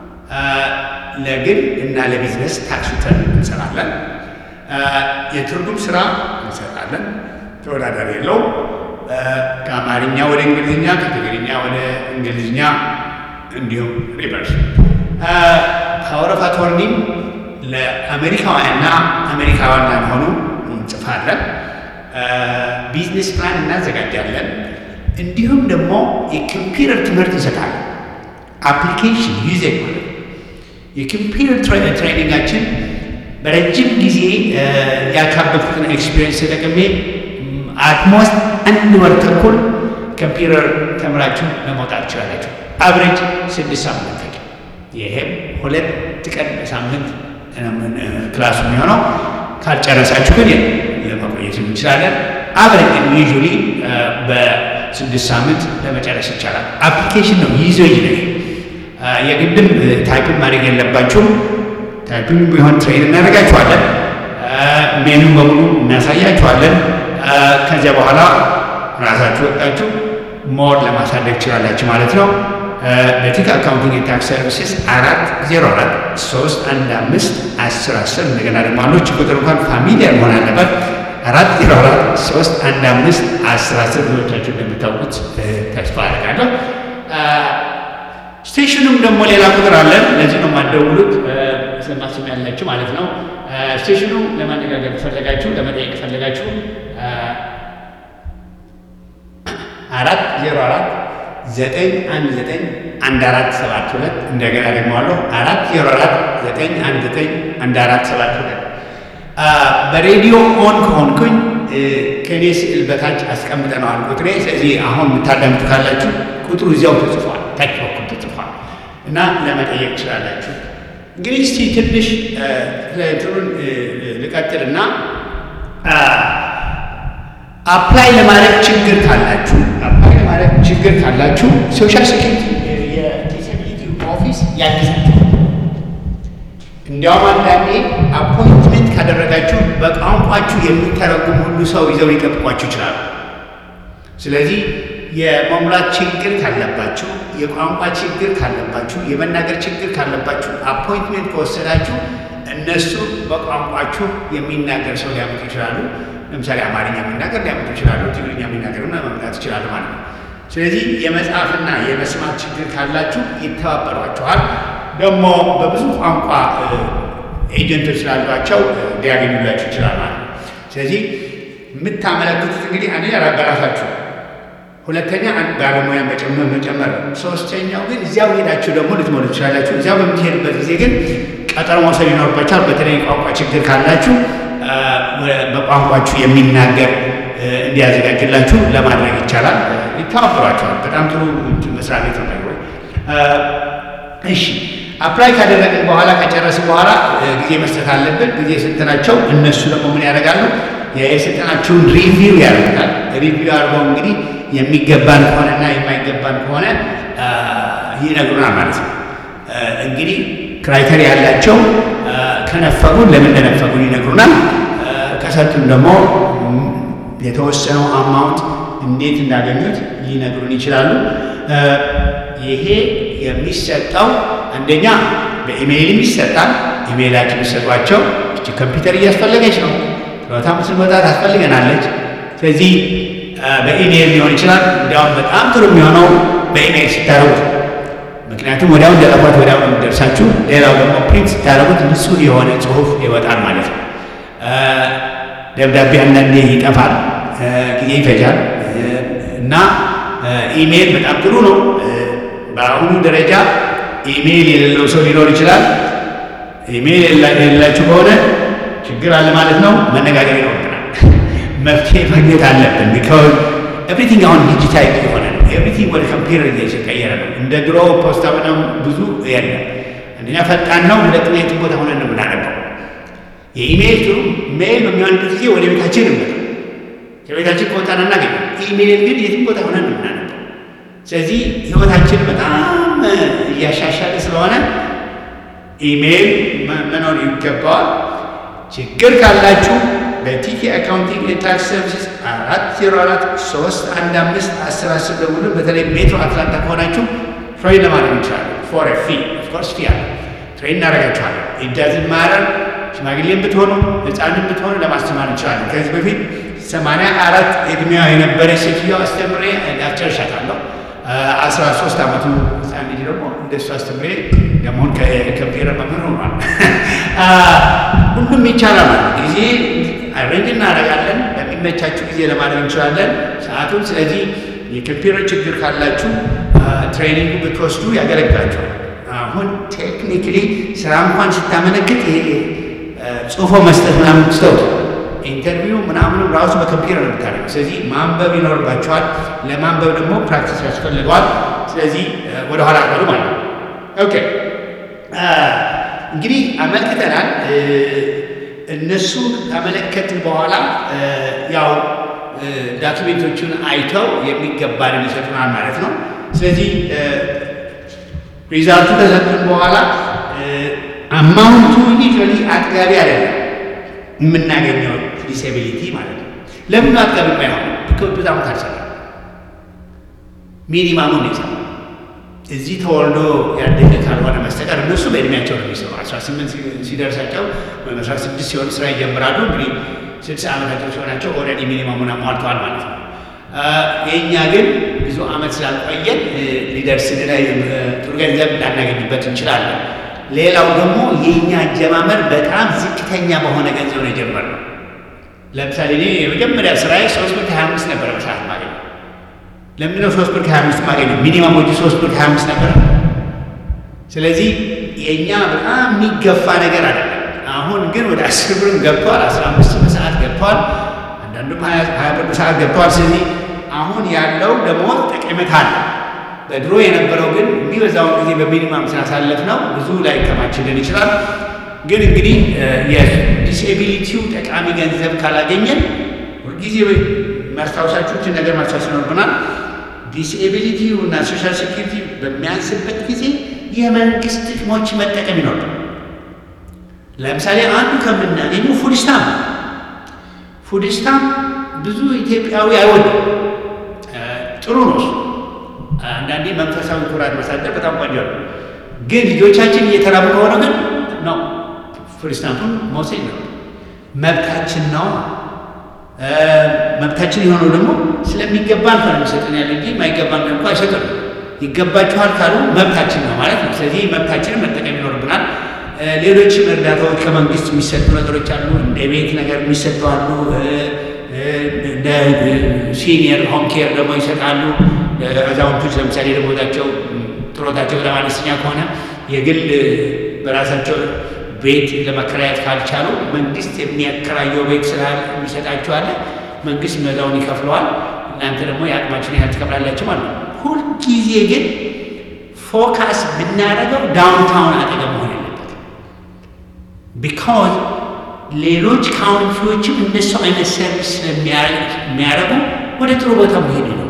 ለግል እና ለቢዝነስ ታክስ ሪተርን እንሰራለን። የትርጉም ስራ እንሰራለን። ተወዳዳሪ የለውም። ከአማርኛ ወደ እንግሊዝኛ፣ ከትግርኛ ወደ እንግሊዝኛ እንዲሁም ሪቨርስ ፓወር ኦፍ አቶርኒም ለአሜሪካውያንና አሜሪካውያን ላልሆኑ እንጽፋለን። ቢዝነስ ፕላን እናዘጋጃለን። እንዲሁም ደግሞ የኮምፒውተር ትምህርት እንሰጣለን። አፕሊኬሽን ዩዘ ማለት የኮምፒውተር ትሬኒንጋችን በረጅም ጊዜ ያካበትኩትን ኤክስፒሪየንስ ተጠቅሜ አትሞስት አንድ ወር ተኩል ኮምፒውተር ተምራችሁ ለመውጣት ትችላላችሁ። አብሬጅ ስድስት ሳምንት ፈጅ። ይሄም ሁለት ቀን በሳምንት ክላሱ የሚሆነው ካልጨረሳችሁ ግን ለመቆየት እንችላለን። አብረን ግን ዩዥዋሊ በስድስት ሳምንት ለመጨረስ ይቻላል። አፕሊኬሽን ነው ይዞ ይነ የግድም ታይፕን ማድረግ የለባችሁም። ታይፕን ቢሆን ትሬን እናደርጋችኋለን። ሜኑ በሙሉ እናሳያችኋለን። ከዚያ በኋላ ራሳችሁ ወጣችሁ ሞር ለማሳደግ ትችላላችሁ ማለት ነው። በቲክ አካውንቲንግ የታክስ ሰርቪስስ አራት ዜሮ አራት ሶስት አንድ አምስት አስር አስር እንደገና ደግሞ አንዶች ቁጥር እንኳን ፋሚሊያር መሆን አለበት። አራት ዜሮ አራት ሶስት አንድ አምስት አስር አስር ብዙዎቻችሁ እንደምታውቁት ተስፋ አደርጋለሁ። ስቴሽኑም ደግሞ ሌላ ቁጥር አለን። ለዚህ ነው የማትደውሉት ስለማስም ያላችሁ ማለት ነው። ስቴሽኑ ለማነጋገር ፈለጋችሁ ለመጠየቅ ፈለጋችሁ አራት ዜሮ አራት ዘጠኝ አንድ ዘጠኝ አንድ አራት ሰባት ሁለት እንደገና ደግሞ አለሁ አራት ዜሮ አራት ዘጠኝ አንድ ዘጠኝ አንድ አራት ሰባት ሁለት በሬዲዮ ኦን ከሆንኩኝ ከእኔ ስዕል በታች አስቀምጠነዋል ቁጥሬ። ስለዚህ አሁን የምታዳምጡ ካላችሁ ቁጥሩ እዚያው ተጽፏል፣ ታች በኩል ተጽፏል እና ለመጠየቅ ትችላላችሁ። እንግዲህ እስቲ ትንሽ እንትኑን ልቀጥልና አፕላይ ለማድረግ ችግር ካላችሁ አፕላይ ለማድረግ ችግር ካላችሁ ሶሻል ሴኩሪቲ የዲስብሊቲ ኦፊስ ያግዛችሁ። እንዲያውም አንዳንዴ አፖይንትመንት ካደረጋችሁ በቋንቋችሁ የሚተረጉም ሁሉ ሰው ይዘው ሊጠብቋችሁ ይችላሉ። ስለዚህ የመሙላት ችግር ካለባችሁ፣ የቋንቋ ችግር ካለባችሁ፣ የመናገር ችግር ካለባችሁ አፖይንትመንት ከወሰዳችሁ እነሱ በቋንቋችሁ የሚናገር ሰው ሊያመጡ ይችላሉ። ለምሳሌ አማርኛ የሚናገር ሊያመጡ ይችላሉ። ትግርኛ የሚናገርና መምጣት ይችላሉ ማለት ነው። ስለዚህ የመጻፍና የመስማት ችግር ካላችሁ ይተባበሯችኋል። ደግሞ በብዙ ቋንቋ ኤጀንቶች ስላሏቸው ሊያገኙላችሁ ይችላል ማለት ነው። ስለዚህ የምታመለክቱት እንግዲህ አንደኛ በራሳችሁ ሁለተኛ አንድ ባለሙያን በጨመር መጨመር ነው። ሶስተኛው ግን እዚያው ሄዳችሁ ደግሞ ልትሞሉ ትችላላችሁ። እዚያው በምትሄድበት ጊዜ ግን ቀጠሮ መውሰድ ይኖርባችኋል። በተለይ ቋንቋ ችግር ካላችሁ በቋንቋችሁ የሚናገር እንዲያዘጋጅላችሁ ለማድረግ ይቻላል። ይተባበሯቸዋል። በጣም ጥሩ መስሪያ ቤት ነው። ወይ እሺ፣ አፕላይ ካደረግን በኋላ ከጨረስን በኋላ ጊዜ መስጠት አለብን። ጊዜ ስንትናቸው እነሱ ደግሞ ምን ያደርጋሉ? የስልጠናችሁን ሪቪው ያደርጋል። ሪቪው አድርገው እንግዲህ የሚገባን ከሆነና የማይገባን ከሆነ ይነግሩናል ማለት ነው። እንግዲህ ክራይተሪያ ያላቸው ከነፈጉን ለምን እንደነፈጉን ይነግሩናል። ከሰጡን ደግሞ የተወሰነው አማውንት እንዴት እንዳገኙት ሊነግሩን ይችላሉ። ይሄ የሚሰጠው አንደኛ በኢሜይልም ይሰጣል። ኢሜይላችን የሚሰጧቸው እቺ ኮምፒውተር እያስፈለገች ነው ችሎታ ምስል ቦታ ታስፈልገናለች። ስለዚህ በኢሜይል ሊሆን ይችላል። እንዲያውም በጣም ጥሩ የሚሆነው በኢሜይል ሲታረጉት፣ ምክንያቱም ወዲያው እንደጠቋት ወዲያው የሚደርሳችሁ። ሌላው ደግሞ ፕሪንት ሲታረጉት ንጹህ የሆነ ጽሁፍ ይወጣል ማለት ነው። ደብዳቤ አንዳንዴ ይጠፋል፣ ጊዜ ይፈጃል እና ኢሜይል በጣም ጥሩ ነው። በአሁኑ ደረጃ ኢሜይል የሌለው ሰው ሊኖር ይችላል። ኢሜይል የሌላችሁ ከሆነ ችግር አለ ማለት ነው። መነጋገር ይኖርብናል። መፍትሄ ማግኘት አለብን። ቢካዝ ኤቭሪቲንግ አሁን ዲጂታይዝ የሆነ ነው። ኤቭሪቲንግ ወደ ኮምፒውተር እየተቀየረ ነው። እንደ ድሮ ፖስታ ምናምን ብዙ የለም። አንደኛ ፈጣን ነው፣ ሁለተኛ የትም ቦታ ሆነን ነው የምናነበው። የኢሜይል ጥሩ ሜይል በሚሆንበት ጊዜ ወደ ቤታችን እንመጣ ከቤታችን ከወጣን እናገኝ። ኢሜይል ግን የትም ቦታ ሆነን ነው የምናነበው። ስለዚህ ህይወታችን በጣም እያሻሻለ ስለሆነ ኢሜይል መኖር ይገባዋል። ችግር ካላችሁ በቲኬ አካውንቲንግ የታክስ ሰርቪስ አራት ዜሮ አራት ሶስት አንድ አምስት አስር አስር ደውሉ። በተለይ ሜትሮ አትላንታ ከሆናችሁ ትሬን ለማድረግ እንችላለን። ፎር ፊ ኦፍኮርስ ፊ አለ ትሬን እናደርጋችኋለን። ኢዳዝን ማረር ሽማግሌም ብትሆኑ ህፃንም ብትሆኑ ለማስተማር እንችላለን። ከዚህ በፊት ሰማንያ አራት እድሜዋ የነበረ ሴትዮ አስተምሬ አስጨርሻታለሁ። አስራ ሶስት ዓመቱ ህፃን ልጅ ደግሞ እንደሱ አስተምሬ ደግሞን ከኮምፒውተር መምህር ሆኗል። ሁሉም ይቻላል ማለት ጊዜ አሬንጅ እናደርጋለን። በሚመቻችሁ ጊዜ ለማድረግ እንችላለን ሰዓቱን። ስለዚህ የኮምፒውተር ችግር ካላችሁ ትሬኒንግ ብትወስዱ ያገለግላችኋል። አሁን ቴክኒክሊ ስራ እንኳን ስታመለክት ይሄ ጽሁፎ መስጠት ምናምን ስተውት ኢንተርቪው ምናምኑ ራሱ በኮምፒውተር ነው የምታደርገው። ስለዚህ ማንበብ ይኖርባቸዋል። ለማንበብ ደግሞ ፕራክቲስ ያስፈልገዋል። ስለዚህ ወደኋላ ቀሩ ማለት ነው። ኦኬ እንግዲህ አመልክተናል። እነሱ ካመለከትን በኋላ ያው ዳክሜንቶቹን አይተው የሚገባንን ይሰጡናል ማለት ነው። ስለዚህ ሪዛልቱ ከሰጡን በኋላ አማውንቱ ዩኒቨሊ አጥጋቢ አይደለም የምናገኘው ዲስኤቢሊቲ ማለት ነው። ለምን አጥጋቢ የማይሆን በጣም ታልሰራ ሚኒማሙን ይሰራ እዚህ ተወልዶ ያደገ ካልሆነ በስተቀር እነሱ በእድሜያቸው ነው የሚሰሩ። አስራ ስምንት ሲደርሳቸው ወይም አስራ ስድስት ሲሆን ስራ ይጀምራሉ። እንግዲህ ስልሳ ዓመታቸው ሲሆናቸው ኦልሬዲ ሚኒማሙን አሟልተዋል ማለት ነው። የእኛ ግን ብዙ ዓመት ስላልቆየን ሊደርስልን ጥሩ ገንዘብ ላናገኝበት እንችላለን። ሌላው ደግሞ የእኛ አጀማመር በጣም ዝቅተኛ በሆነ ገንዘብ ነው የጀመርነው። ለምሳሌ እኔ የመጀመሪያ ስራዬ ሶስት ብር ከሀያ አምስት ነበረ በሰዓት ማገኘው። ለምንድነው ሶስት ብር ከሀያ አምስት ማገኘው? ሚኒማም ወጪ ሶስት ብር ከሀያ አምስት ነበረ። ስለዚህ የእኛ በጣም የሚገፋ ነገር አይደለም። አሁን ግን ወደ አስር ብርም ገብቷል፣ አስራ አምስት በሰዓት ገብቷል፣ አንዳንዱም ሀያ ብር በሰዓት ገብቷል። ስለዚህ አሁን ያለው ደሞዝ ጠቀሜታ አለ። በድሮ የነበረው ግን የሚበዛውን ጊዜ በሚኒማም ስናሳለፍ ነው ብዙ ላይ ከማችልን ይችላል። ግን እንግዲህ የዲስኤቢሊቲው ጠቃሚ ገንዘብ ካላገኘን ሁልጊዜ ማስታወሳችሁትን ነገር ማስታወስ ይኖርብናል። ዲስኤቢሊቲው እና ሶሻል ሴኪሪቲ በሚያንስበት ጊዜ የመንግስት ጥቅሞች መጠቀም ይኖርብናል። ለምሳሌ አንዱ ከምናገኘው ፉድ ስታምፕ ፉድ ስታምፕ ብዙ ኢትዮጵያዊ አይወድም። ጥሩ ነው እሱ። አንዳንዴ መንፈሳዊ ኩራት ማሳደር በጣም ቆንጆ ነው። ግን ልጆቻችን እየተራቡ ከሆነ ግን ነው ፉድ ስታምፑን መውሰድ ነው። መብታችን ነው። መብታችን የሆነው ደግሞ ስለሚገባን ነው የሚሰጠን ያለ እንጂ የማይገባን እንኳ አይሰጠን። ይገባችኋል ካሉ መብታችን ነው ማለት ነው። ስለዚህ መብታችንን መጠቀም ይኖርብናል። ሌሎችም እርዳታዎች ከመንግስት የሚሰጡ ነገሮች አሉ። እንደ ቤት ነገር የሚሰጡ አሉ። እንደ ሲኒየር ሆም ኬር ደግሞ ይሰጣሉ። አዛውንቶች ለምሳሌ ደሞዛቸው ጥሮታቸው በጣም አነስተኛ ከሆነ የግል በራሳቸው ቤት ለመከራየት ካልቻሉ መንግስት የሚያከራየው ቤት ስላለ የሚሰጣቸው አለ። መንግስት መዛውን ይከፍለዋል። እናንተ ደግሞ የአቅማችን ያህል ትከፍላላችሁ ማለት ነው። ሁልጊዜ ግን ፎካስ ብናደርገው ዳውንታውን አጠገብ መሆን የለበትም። ቢካዝ ሌሎች ካውንቲዎችም እንደሱ አይነት ሰርቪስ ስለሚያደርጉ ወደ ጥሩ ቦታ መሄድ ነው።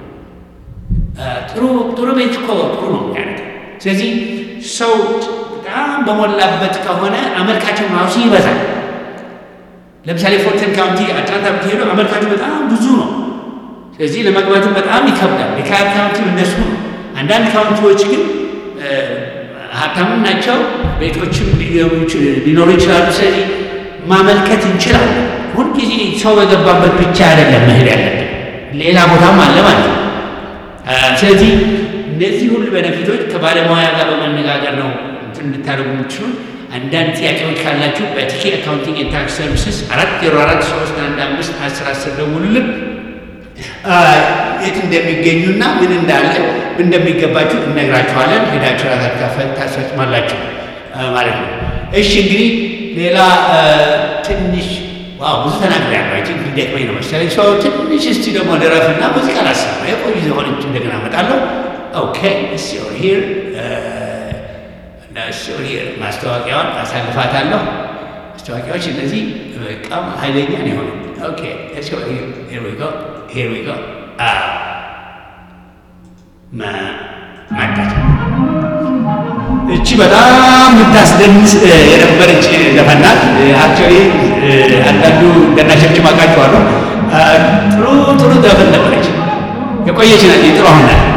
ጥሩ ጥሩ ቤት እኮ ጥሩ ነው የሚያደርገው። ስለዚህ ሰው በጣም በሞላበት ከሆነ አመልካቸው ራሱ ይበዛል። ለምሳሌ ፎርተን ካውንቲ አትላንታ ብትሄዱ አመልካቹ በጣም ብዙ ነው። ስለዚህ ለመግባትም በጣም ይከብዳል። የካር ካውንቲም እነሱ ነው። አንዳንድ ካውንቲዎች ግን ሀብታምም ናቸው፣ ቤቶችም ሊኖሩ ይችላሉ። ስለዚህ ማመልከት እንችላለን። ሁልጊዜ ሰው በገባበት ብቻ አይደለም መሄድ ያለብን፣ ሌላ ቦታም አለ ማለት ነው። ስለዚህ እነዚህ ሁሉ በነፊቶች ከባለሙያ ጋር በመነጋገር ነው እንትን እንድታደርጉ የምትችሉ። አንዳንድ ጥያቄዎች ካላችሁ በቲኬ አካውንቲንግ ኤንድ ታክስ ሰርቪስስ አራት ዜሮ አራት ሶስት አንድ አምስት አስር አስር ደውሉልን። የት እንደሚገኙና ምን እንዳለ እንደሚገባችሁ እነግራችኋለን። ሄዳችሁ ራሳችሁ ታስፈጽማላችሁ ማለት ነው። እሺ እንግዲህ ሌላ ትንሽ ዋው ብዙ ተናግሬያለሁ። አይ ቲንክ ሊደክመኝ ነው መሰለኝ። ሰው ትንሽ እስቲ ደግሞ ልረፍና ሙዚቃ ላሰማ የቆዩ ዘሆነች እንደገና እመጣለሁ። ኦኬ ሲሆን ሂር ሲሆን ሂር ማስታወቂያውን አሳልፋታለሁ። ማስታወቂያዎች እነዚህ በጣም ኃይለኛ ነው የሆኑ። ኦኬ ሲሆን ሂር ሂር ዊ ጎ ሂር ዊ ጎ ማዳት እቺ በጣም የምታስደንስ የነበረች ዘፈናት አክቹዋሊ አንዳንዱ እንደናሸችም አውቃቸዋለሁ። ጥሩ ጥሩ ዘፈን ነበረች። የቆየች ናት። ጥሩ አሁን ናት።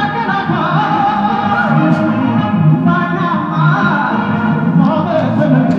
Thank you.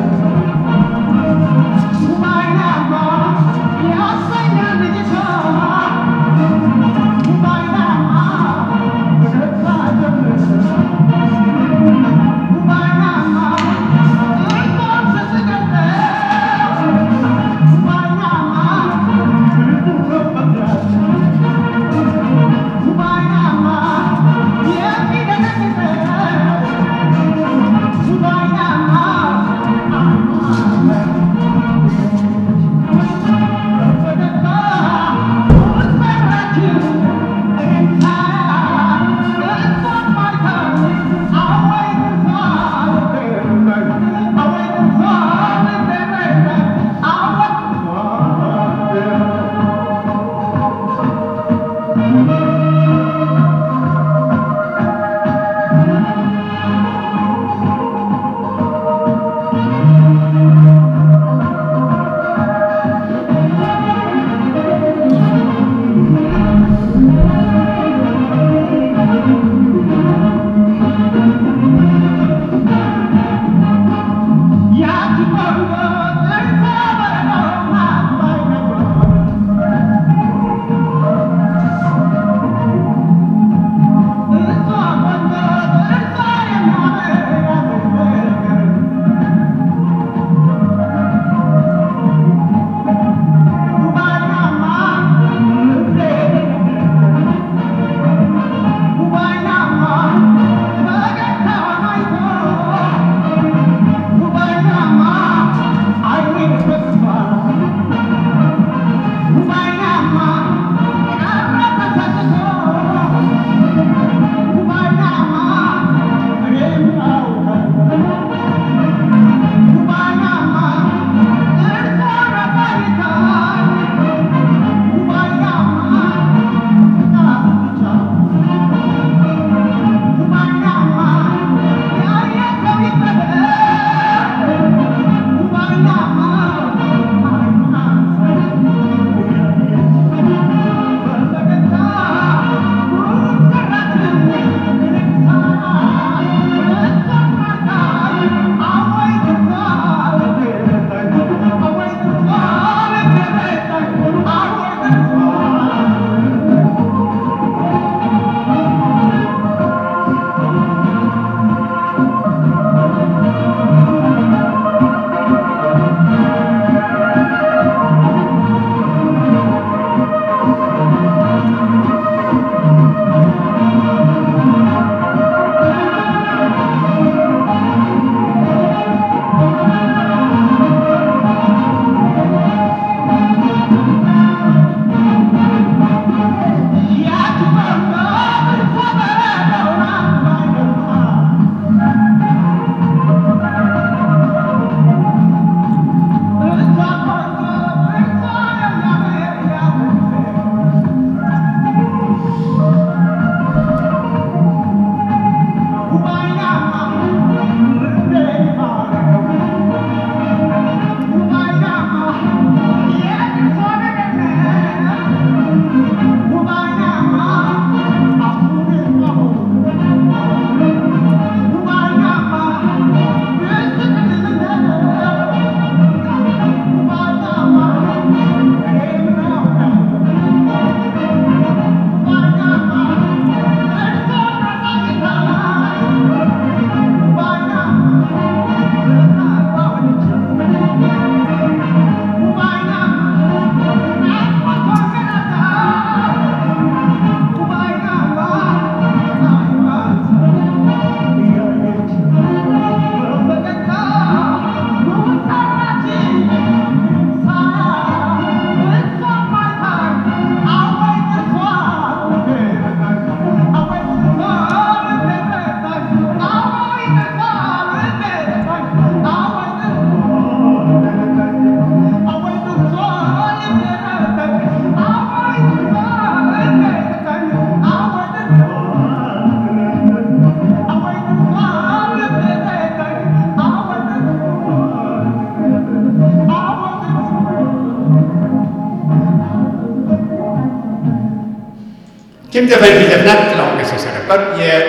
ኪም ዘፈን ቢዘፍናት ጥላሁን ገሰሰ ነበር።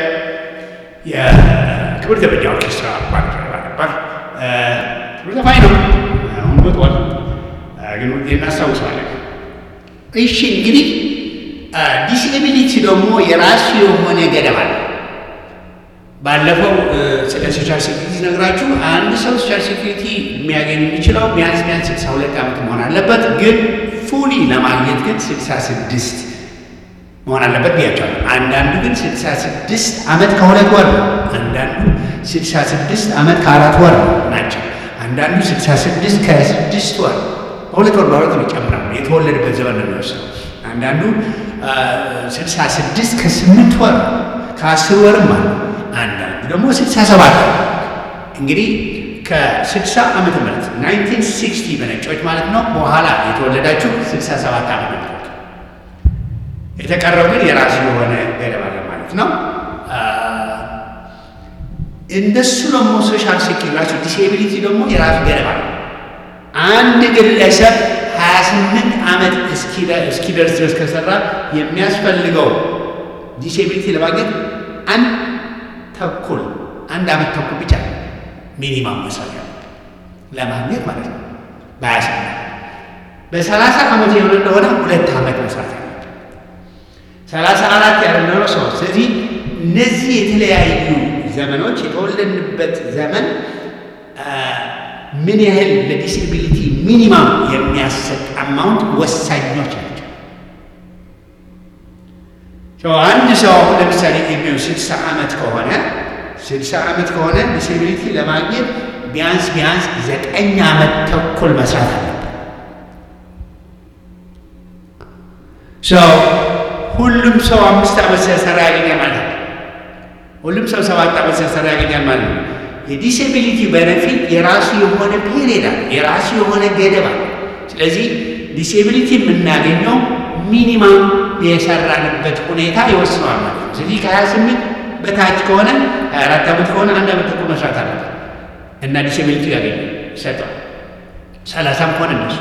የክብር ዘበኛ ኦርኬስትራ ባልደረባ ነበር። ጥሩ ዘፋኝ ነው። አሁን ሞቷል፣ ግን እናስታውሰዋለን። እሺ እንግዲህ ዲስኤቢሊቲ ደግሞ የራሱ የሆነ ገደብ አለ። ባለፈው ስለ ሶሻል ሴኩሪቲ ነግራችሁ አንድ ሰው ሶሻል ሴኩሪቲ የሚያገኝ የሚችለው ቢያንስ ቢያንስ ስልሳ ሁለት ዓመት መሆን አለበት። ግን ፉሊ ለማግኘት ግን ስልሳ ስድስት መሆን አለበት ብያቸዋለሁ። አንዳንዱ ግን ስልሳ ስድስት ዓመት ከሁለት ወር ነው። አንዳንዱ ስልሳ ስድስት ዓመት ከአራት ወር ናቸው። አንዳንዱ ስልሳ ስድስት ከስድስት ወር በሁለት ወር በሁለት ነው ይጨምራል። የተወለደበት ዘመን ነው የሚወስነው። አንዳንዱ ስልሳ ስድስት ከስምንት ወር ከአስር ወርም አለ። አንዳንዱ ደግሞ ስልሳ ሰባት እንግዲህ ከስልሳ ዓመተ ምህረት ናይንቲን ሲክስቲ በነጮች ማለት ነው በኋላ የተወለዳችሁ ስልሳ ሰባት ዓመት ነው። የተቀረው ግን የራሱ የሆነ ገደብ አለ ማለት ነው። እንደሱ ደግሞ ሶሻል ሴኪሪቲ ራሱ ዲስኤቢሊቲ ደግሞ የራሱ ገደብ አለ። አንድ ግለሰብ 28 ዓመት እስኪደርስ ድረስ ከሰራ የሚያስፈልገው ዲስኤቢሊቲ ለማግኘት አንድ ተኩል አንድ ዓመት ተኩል ብቻ ሚኒማም መስራት ለማግኘት ማለት ነው። በ28 በ30 ዓመት የሆነ እንደሆነ ሁለት ዓመት መስራት ያለ ሰላሳ አራት ያለው ሰው። ስለዚህ እነዚህ የተለያዩ ዘመኖች የተወለድንበት ዘመን ምን ያህል ለዲስኤቢሊቲ ሚኒማም የሚያሰጥ አማውንት ወሳኞች ናቸው። አንድ ሰው አሁን ለምሳሌ ዕድሜው ስልሳ ዓመት ከሆነ ስልሳ ዓመት ከሆነ ዲስኤቢሊቲ ለማግኘት ቢያንስ ቢያንስ ዘጠኝ ዓመት ተኩል መስራት አለበት። ሁሉም ሰው አምስት ዓመት ሲሰራ ያገኛል ማለት ነው። ሁሉም ሰው ሰባት ዓመት ሲሰራ ያገኛል ማለት ነው። የዲስኤቢሊቲ ቤነፊት የራሱ የሆነ ፔሪድ አለ፣ የራሱ የሆነ ገደብ አለ። ስለዚህ ዲስኤቢሊቲ የምናገኘው ሚኒማም የሰራንበት ሁኔታ ይወስነዋል ማለት ነው። ስለዚህ ከሀያ ስምንት በታች ከሆነ ሀያ አራት ዓመት ከሆነ አንድ ዓመት ተኩል መስራት አለበት እና ዲስኤቢሊቲ ያገኘ ይሰጠዋል። ሰላሳም ከሆነ እንደሱ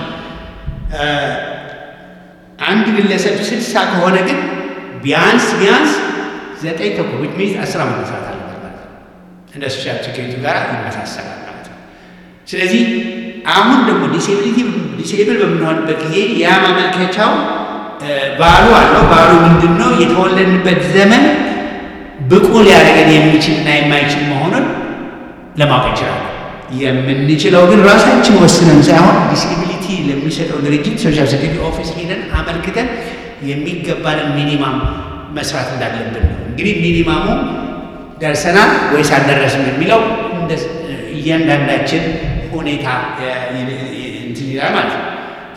አንድ ግለሰብ ስልሳ ከሆነ ግን ቢያንስ ቢያንስ ዘጠኝ ተኩል ዊች ሚንስ አስር ዓመት መስራት አለበት ማለት ነው። እንደ ሶሻል ሴኩሪቲ ጋር ይመሳሰላል ማለት ነው። ስለዚህ አሁን ደግሞ ዲስኤቢሊቲ ዲስኤብል በምንሆንበት ጊዜ ያ ማመልከቻው ባሉ አለው። ባሉ ምንድን ነው? የተወለድንበት ዘመን ብቁ ሊያደርገን የሚችልና የማይችል መሆኑን ለማወቅ እንችላለን። የምንችለው ግን ራሳችን ወስነን ሳይሆን ዲስኤቢሊቲ ለሚሰጠው ድርጅት ሶሻል ሴኩሪቲ ኦፊስ ሄደን አመልክተን የሚገባንን ሚኒማም መስራት እንዳለብን ነው። እንግዲህ ሚኒማሙ ደርሰናል ወይስ አልደረስም የሚለው እያንዳንዳችን ሁኔታ እንትን ይላል ማለት ነው።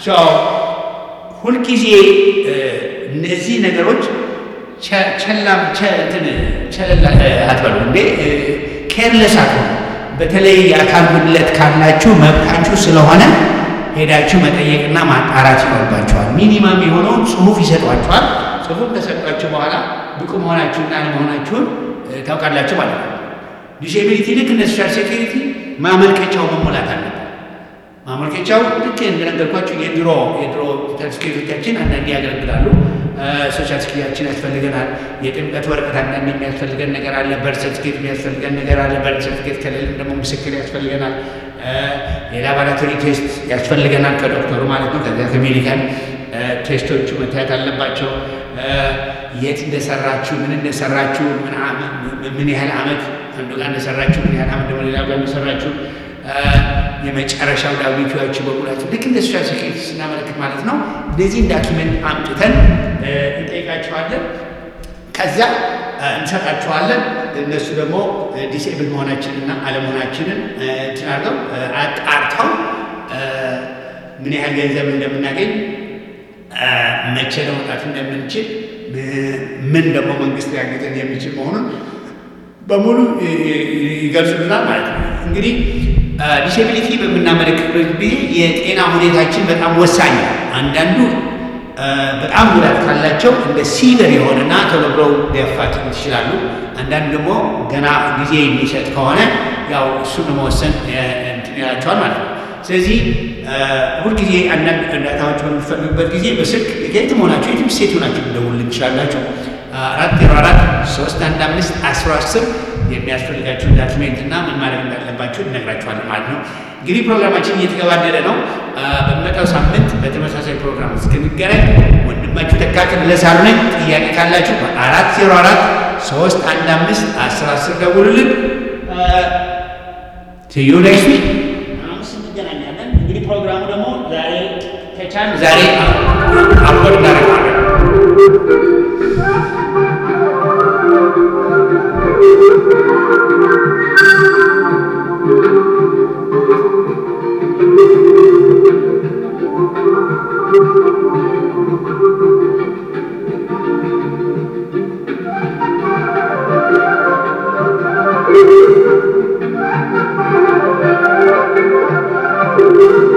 ሁልጊዜ እነዚህ ነገሮች ቸላም ቸለላ አትበሉ እንዴ ኬርለስ አትሆኑ። በተለይ የአካል ጉድለት ካላችሁ መብታችሁ ስለሆነ ሄዳችሁ መጠየቅና ማጣራት ይኖርባችኋል። ሚኒማም የሆነውን ጽሁፍ ይሰጧችኋል። ጽሁፍ ከሰጧችሁ በኋላ ብቁ መሆናችሁና አለመሆናችሁን ታውቃላችሁ ማለት ነው። ዲስኤቢሊቲ ልክ እንደ ሶሻል ሴኩሪቲ ማመልከቻው መሞላት አለበት። ማመልከቻው ልክ እንደነገርኳችሁ የድሮ የድሮ ሰርቲፊኬቶቻችን አንዳንዴ ያገለግላሉ። ሶሻል ሴኩሪቲያችን ያስፈልገናል። የጥምቀት ወረቀት አንዳንድ የሚያስፈልገን ነገር አለ። በርት ሰርቲፊኬት የሚያስፈልገን ነገር አለ። በርት ሰርቲፊኬት ከሌለም ደግሞ ምስክር ያስፈልገናል። የላቦራቶሪ ቴስት ያስፈልገናል ከዶክተሩ ማለት ነው። ከዚያ ከሜዲካል ቴስቶቹ መታየት አለባቸው። የት እንደሰራችሁ፣ ምን እንደሰራችሁ፣ ምን ያህል ዓመት አንዱ ጋር እንደሰራችሁ፣ ምን ያህል ዓመት ደግሞ ሌላ ጋር እንደሰራችሁ የመጨረሻው ዳዊቲዎቹ በሙላቸው ልክ እንደ ሶሻል ሴኩሪቲ ስናመለክት ማለት ነው። እነዚህን ዳኪመንት አምጥተን እንጠይቃቸዋለን። ከዚያ እንሰጣቸዋለን። እነሱ ደግሞ ዲስኤብል መሆናችንና አለመሆናችንን እንትን አድርገው አጣርተው ምን ያህል ገንዘብ እንደምናገኝ መቼ ለመውጣት እንደምንችል ምን ደግሞ መንግስት ሊያግዘን የሚችል መሆኑን በሙሉ ይገልጹልናል ማለት ነው። እንግዲህ ዲስኤቢሊቲ በምናመለክትበት ጊዜ የጤና ሁኔታችን በጣም ወሳኝ ነው። አንዳንዱ በጣም ጉዳት ካላቸው እንደ ሲቨር የሆነና ቶሎ ብለው ሊያፋጥኑት ይችላሉ። አንዳንዱ ደግሞ ገና ጊዜ የሚሰጥ ከሆነ ያው እሱን ለመወሰን እንትን ይላቸዋል ማለት ነው። ስለዚህ ሁልጊዜ አንዳንድ እርዳታዎች በሚፈልጉበት ጊዜ በስልክ የትም ሆናችሁ የትም ሴት ሆናችሁ ልደውልልን ትችላላችሁ። አራት ዜሮ አራት ሶስት አንድ አምስት አስራ አስር የሚያስፈልጋችሁን ዳክሜንት እና ምን ማድረግ እንዳለባችሁ እነግራችኋለን ማለት ነው። እንግዲህ ፕሮግራማችን እየተገባደደ ነው። በሚመጣው ሳምንት በተመሳሳይ ፕሮግራም እስክንገናኝ ወንድማችሁ ተካክል ለሳሉ ነኝ። ጥያቄ ካላችሁ አራት ዜሮ አራት ሶስት አንድ አምስት አስር አስር ደውሉልን። ትዩ ኔክስት ዊክ ሐሙስ እንገናኛለን። እንግዲህ ፕሮግራሙ ደግሞ ዛሬ ከቻል ዛሬ አፕሎድ እናደርገዋለን። Thank you.